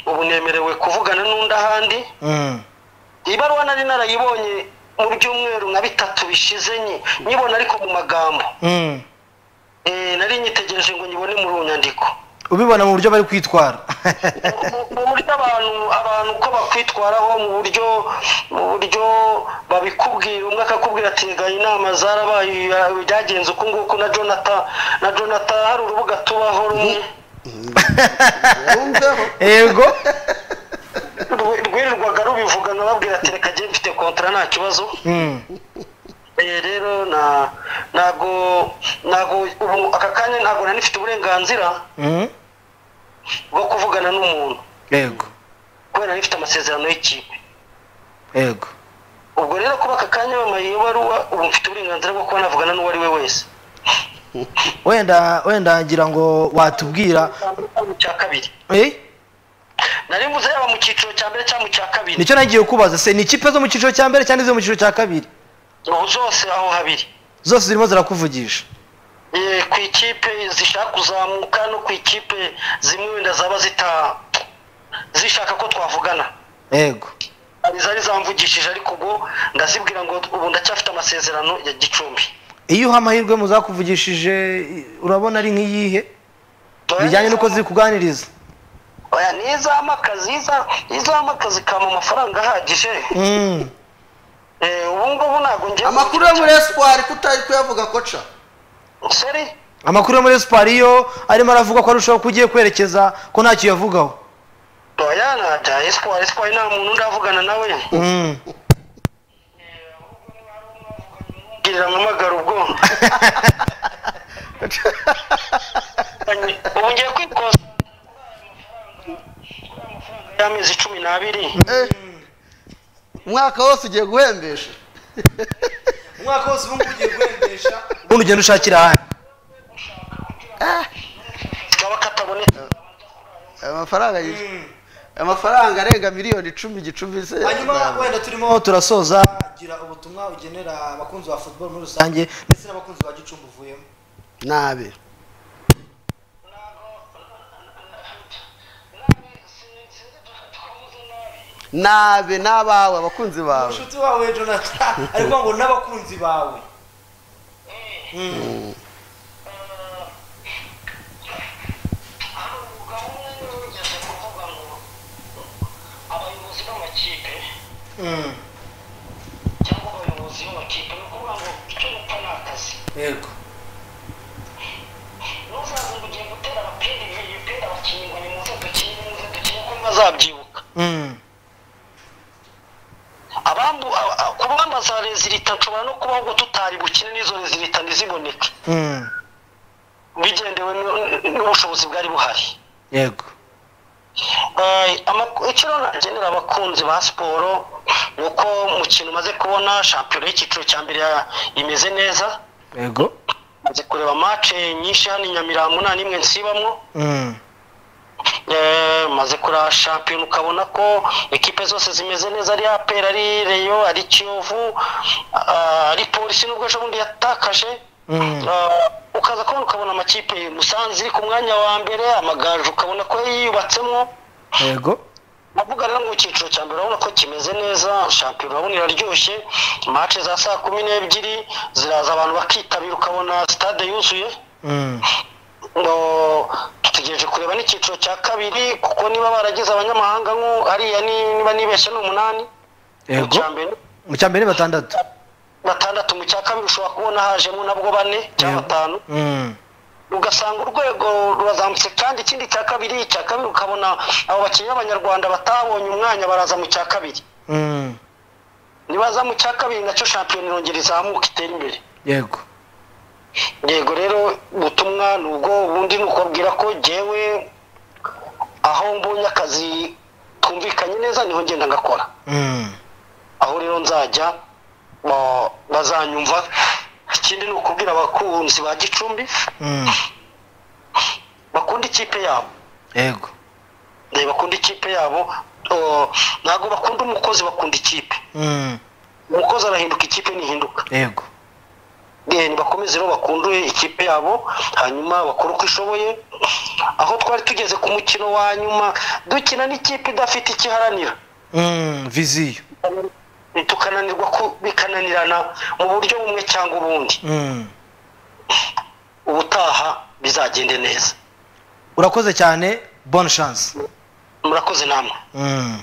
S17: ubu nemerewe kuvugana n'undi ahandi
S1: Mhm.
S17: ibaruwa nari narayibonye mu byumweru nka bitatu bishize nyi- nyibona ariko mu magambo
S1: Mhm.
S17: Eh, nari nyitegereje ngo nyibone muri ubu nyandiko
S1: ubibona mu buryo bari kwitwara
S17: Mu- mu buryo abantu abantu uko bakwitwaraho mu buryo mu buryo babikubwira umwe akakubwira ati rega inama zarabaye ya- byagenze uku nguku na jonathan na jonathan hari urubuga tubaho rumwe
S1: yego
S17: Rw- rwirirwaga rubivuga nkababwira ati reka njye mfite kontara nta kibazo
S1: Mhm.
S17: Eh, rero na ntabwo ntabwo ubu aka kanya ntabwo nari mfite uburenganzira
S1: Mhm.
S17: bwo kuvugana n'umuntu
S1: yego
S17: kubera nari mfite amasezerano y'ikipe
S1: yego
S17: ubwo rero kuba aka kanya bamaye iyo baruwa ubu mfite uburenganzira bwo kuba navugana n'uwo ari we wese
S1: wenda wenda ngira ngo watubwira
S17: mu cya kabiri
S1: eh
S17: nari mvuze yaba mu cyiciro cya mbere cyangwa mu cya kabiri
S1: nicyo nagiye kubaza se ni ikipe zo mu cyiciro cya mbere cyangwa izo mu cyiciro cya kabiri
S17: ubu zose aho habiri
S1: zose zirimo zirakuvugisha
S17: Eh, ku ikipe zishaka kuzamuka no ku ikipe zimwe wenda zaba zita zishaka ko twavugana
S1: yego
S17: zari zamvugishije ariko ubwo ndazibwira ngo ubu ndacyafite amasezerano ya gicumbi
S1: iyo uha amahirwe muzakuvugishije urabona ari nk'iyihe bijyanye n'uko ziri kuganiriza
S17: oya nizama akazi nizama akazi kama amafaranga ahagije
S1: Mm.
S17: Eh, ubu ngubu ntabwo ngiye
S2: amakuru yo muri espoir kutari kuyavuga koca
S17: seri
S1: amakuru yo muri siporo iyo arimo aravuga ko arushaho ko ugiye kwerekeza ko ntacyo yavugaho
S17: oya ntabya espoir espoir nta muntu ndavugana nawe
S1: Mm.
S17: girira mpamagara ubwo ubu ngiye kwikoza y'amezi cumi n'abiri
S2: umwaka wose ugiye guhembesha
S1: umwaka wose ubu ugiye guhembesha ubundi ugenda ushakira ahandi
S2: amafaranga yishyura amafaranga arenga miliyoni icumi gicumbi se
S1: hanyuma wenda turimo turasoza gira ubutumwa ugenera abakunzi ba football muri rusange ndetse n'abakunzi ba gicumbi uvuyemo
S2: nabi nabi n'abawe abakunzi bawe
S1: inshuti wawe jonathan ariko ngo n'abakunzi bawe yego
S17: bazabyibuka abambu a- a- ku ngamba za rezilita nshobora no kubaho ngo tutari bukine n'izo rezilita ntiziboneke bigendewe n- n- n'ubushobozi bwari buhari
S1: yego
S17: Eh, ama- icyo rero nagenera abakunzi ba siporo ni uko mu kintu umaze kubona shampiyona y'icyiciro cya mbere ya- imeze neza
S1: yego
S17: maze kureba mace nyinshi hano i nyamirambo nta n'imwe nsibamwo
S1: Mm.
S17: Eh, maze kureba shampiyona ukabona ko ekipe zose zimeze neza ari apr ari reyo ari kiyovu ah, ari polisi n'ubwo ejo bundi yatakaje Ah, ukaza kubona ukabona amakipe musanze iri ku mwanya wa mbere amagaju ukabona ko yiyubatsemo
S1: yego
S17: avuga rero ngo icyiciro cya mbere urabona ko kimeze neza shampiyona urabona iraryoshye mace za saa kumi n'ebyiri ziraza abantu bakitabira ukabona sitade yuzuye ngo dutegereje kureba n'icyiciro cya kabiri kuko niba baragize abanyamahanga nko hariya ni- niba nibeshye ni umunani
S1: yego
S17: cya mbere
S1: mu cya mbere ni batandatu
S17: batandatu mu cya kabiri ushobora kubona hajemo nabwo bane cyangwa batanu
S1: Mm.
S17: ugasanga urwego rurazamutse kandi ikindi cya kabiri icya kabiri ukabona abo bakinnyi b'abanyarwanda batabonye umwanya baraza mu cya kabiri
S1: Mm.
S17: nibaza mu cya kabiri nacyo shampiyona irongera izamuka itera imbere
S1: yego
S17: yego rero ubutumwa ni ubwo ubundi ni ukubabwira ko jyewe aho mbonye akazi twumvikanye neza niho ngenda ngakora
S1: Mm.
S17: aho rero nzajya ba- bazanyumva ikindi ni ukubwira abakunzi ba gicumbi
S1: Mm.
S17: bakunda ikipe yabo
S1: yego
S17: Eh, bakunda ikipe yabo oh, ntabwo bakunda umukozi bakunda ikipe
S1: Mm.
S17: umukozi arahinduka ikipe ntihinduka
S1: yego
S17: Eh, nibakomeze rero bakundure ikipe yabo hanyuma bakore uko ishoboye aho twari tugeze ku mukino wa nyuma dukina n'ikipe idafite ikiharanira
S1: Mm. viziyo
S17: Eh, tukananirwa ku- bikananirana mu buryo bumwe cyangwa ubundi
S1: Mm.
S17: ubutaha bizagende neza
S1: urakoze cyane bonne chance
S17: murakoze namwe
S1: Mm.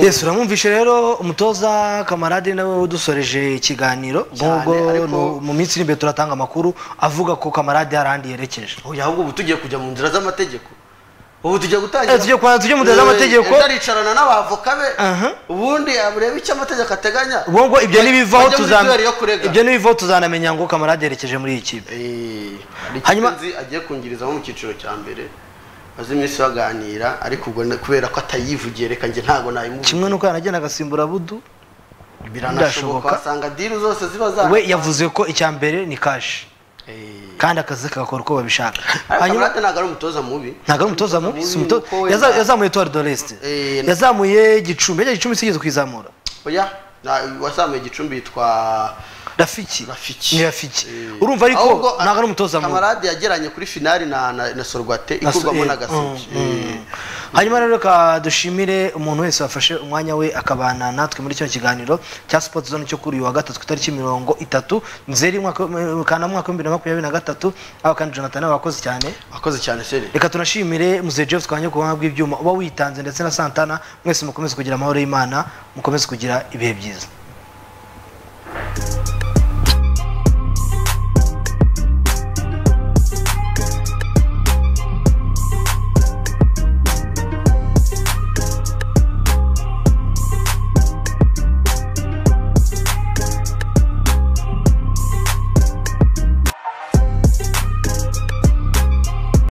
S1: yesu uramwumvishe rero umutoza kamarade nawe udusoreje ikiganiro nk'ubwo nu- mu minsi iri imbere turatanga amakuru avuga ko kamarade hari ahandi yerekeje
S2: oya ahubwo ubu tugiye kujya mu nzira z'amategeko ubu tugiye gutangira
S1: Eh, tugiye kwa- tujye mu nzira z'amategeko.
S2: ejo aricarana n'abavoka be ubundi yamureba icyo amategeko ateganya
S1: ubwo ngo ibyo nibivaho
S2: Bajya muri
S1: tuzam-
S2: duel yo kurega.
S1: ibyo nibivaho tuzanamenya ngo kamarade yerekeje muri iyi kipe
S2: hanyuma agiye kungirizamo mu cyiciro cya mbere maze iminsi baganira ariko ubwo na- kubera ko atayivugiye reka njye ntabwo nayimuvuga
S1: kimwe nuko yanagenda agasimbura budu
S2: biranashoboka asanga diri zose ziba za
S1: we yavuze ko icya mbere ni kashi kandi akazi kagakora uko babishaka hanyuma
S2: kamarade ntabwo ari umutoza mubi
S1: ntabwo ari umutoza mubi si umutoza
S2: nuko wenda-
S1: yaza- yazamuye tuwari doreste yazamuye gicumbi yajya gicumbi sigeze kwizamura
S2: oya na- wazamuye igicumbi yitwa
S1: rafiki
S2: rafiki
S1: ni rafiki urumva ariko
S2: Ahubwo,
S1: ntabwo ari umutoza mubi
S2: kamarade yagiranye kuri finali na na, na sorwate
S1: Na so-
S2: ikurwamo
S1: eh,
S2: na gasogi
S1: mm, mm. hanyuma rero reka dushimire umuntu wese wafashe umwanya we akabana natwe muri kino kiganiro cya sipoti zone cyo kuri uyu wa gatatu ku itariki mirongo itatu nzeri umwaka w- kana mwaka w'ibihumbi bibiri na makumyabiri na gatatu aba kandi jonathan abakoze cyane
S2: wakoze cyane seri
S1: reka tunashimire muzee jeff twanya ku buhanga bw'ibyuma uba witanze ndetse na santana mwese mukomeze kugira amahoro y'imana mukomeze kugira ibihe byiza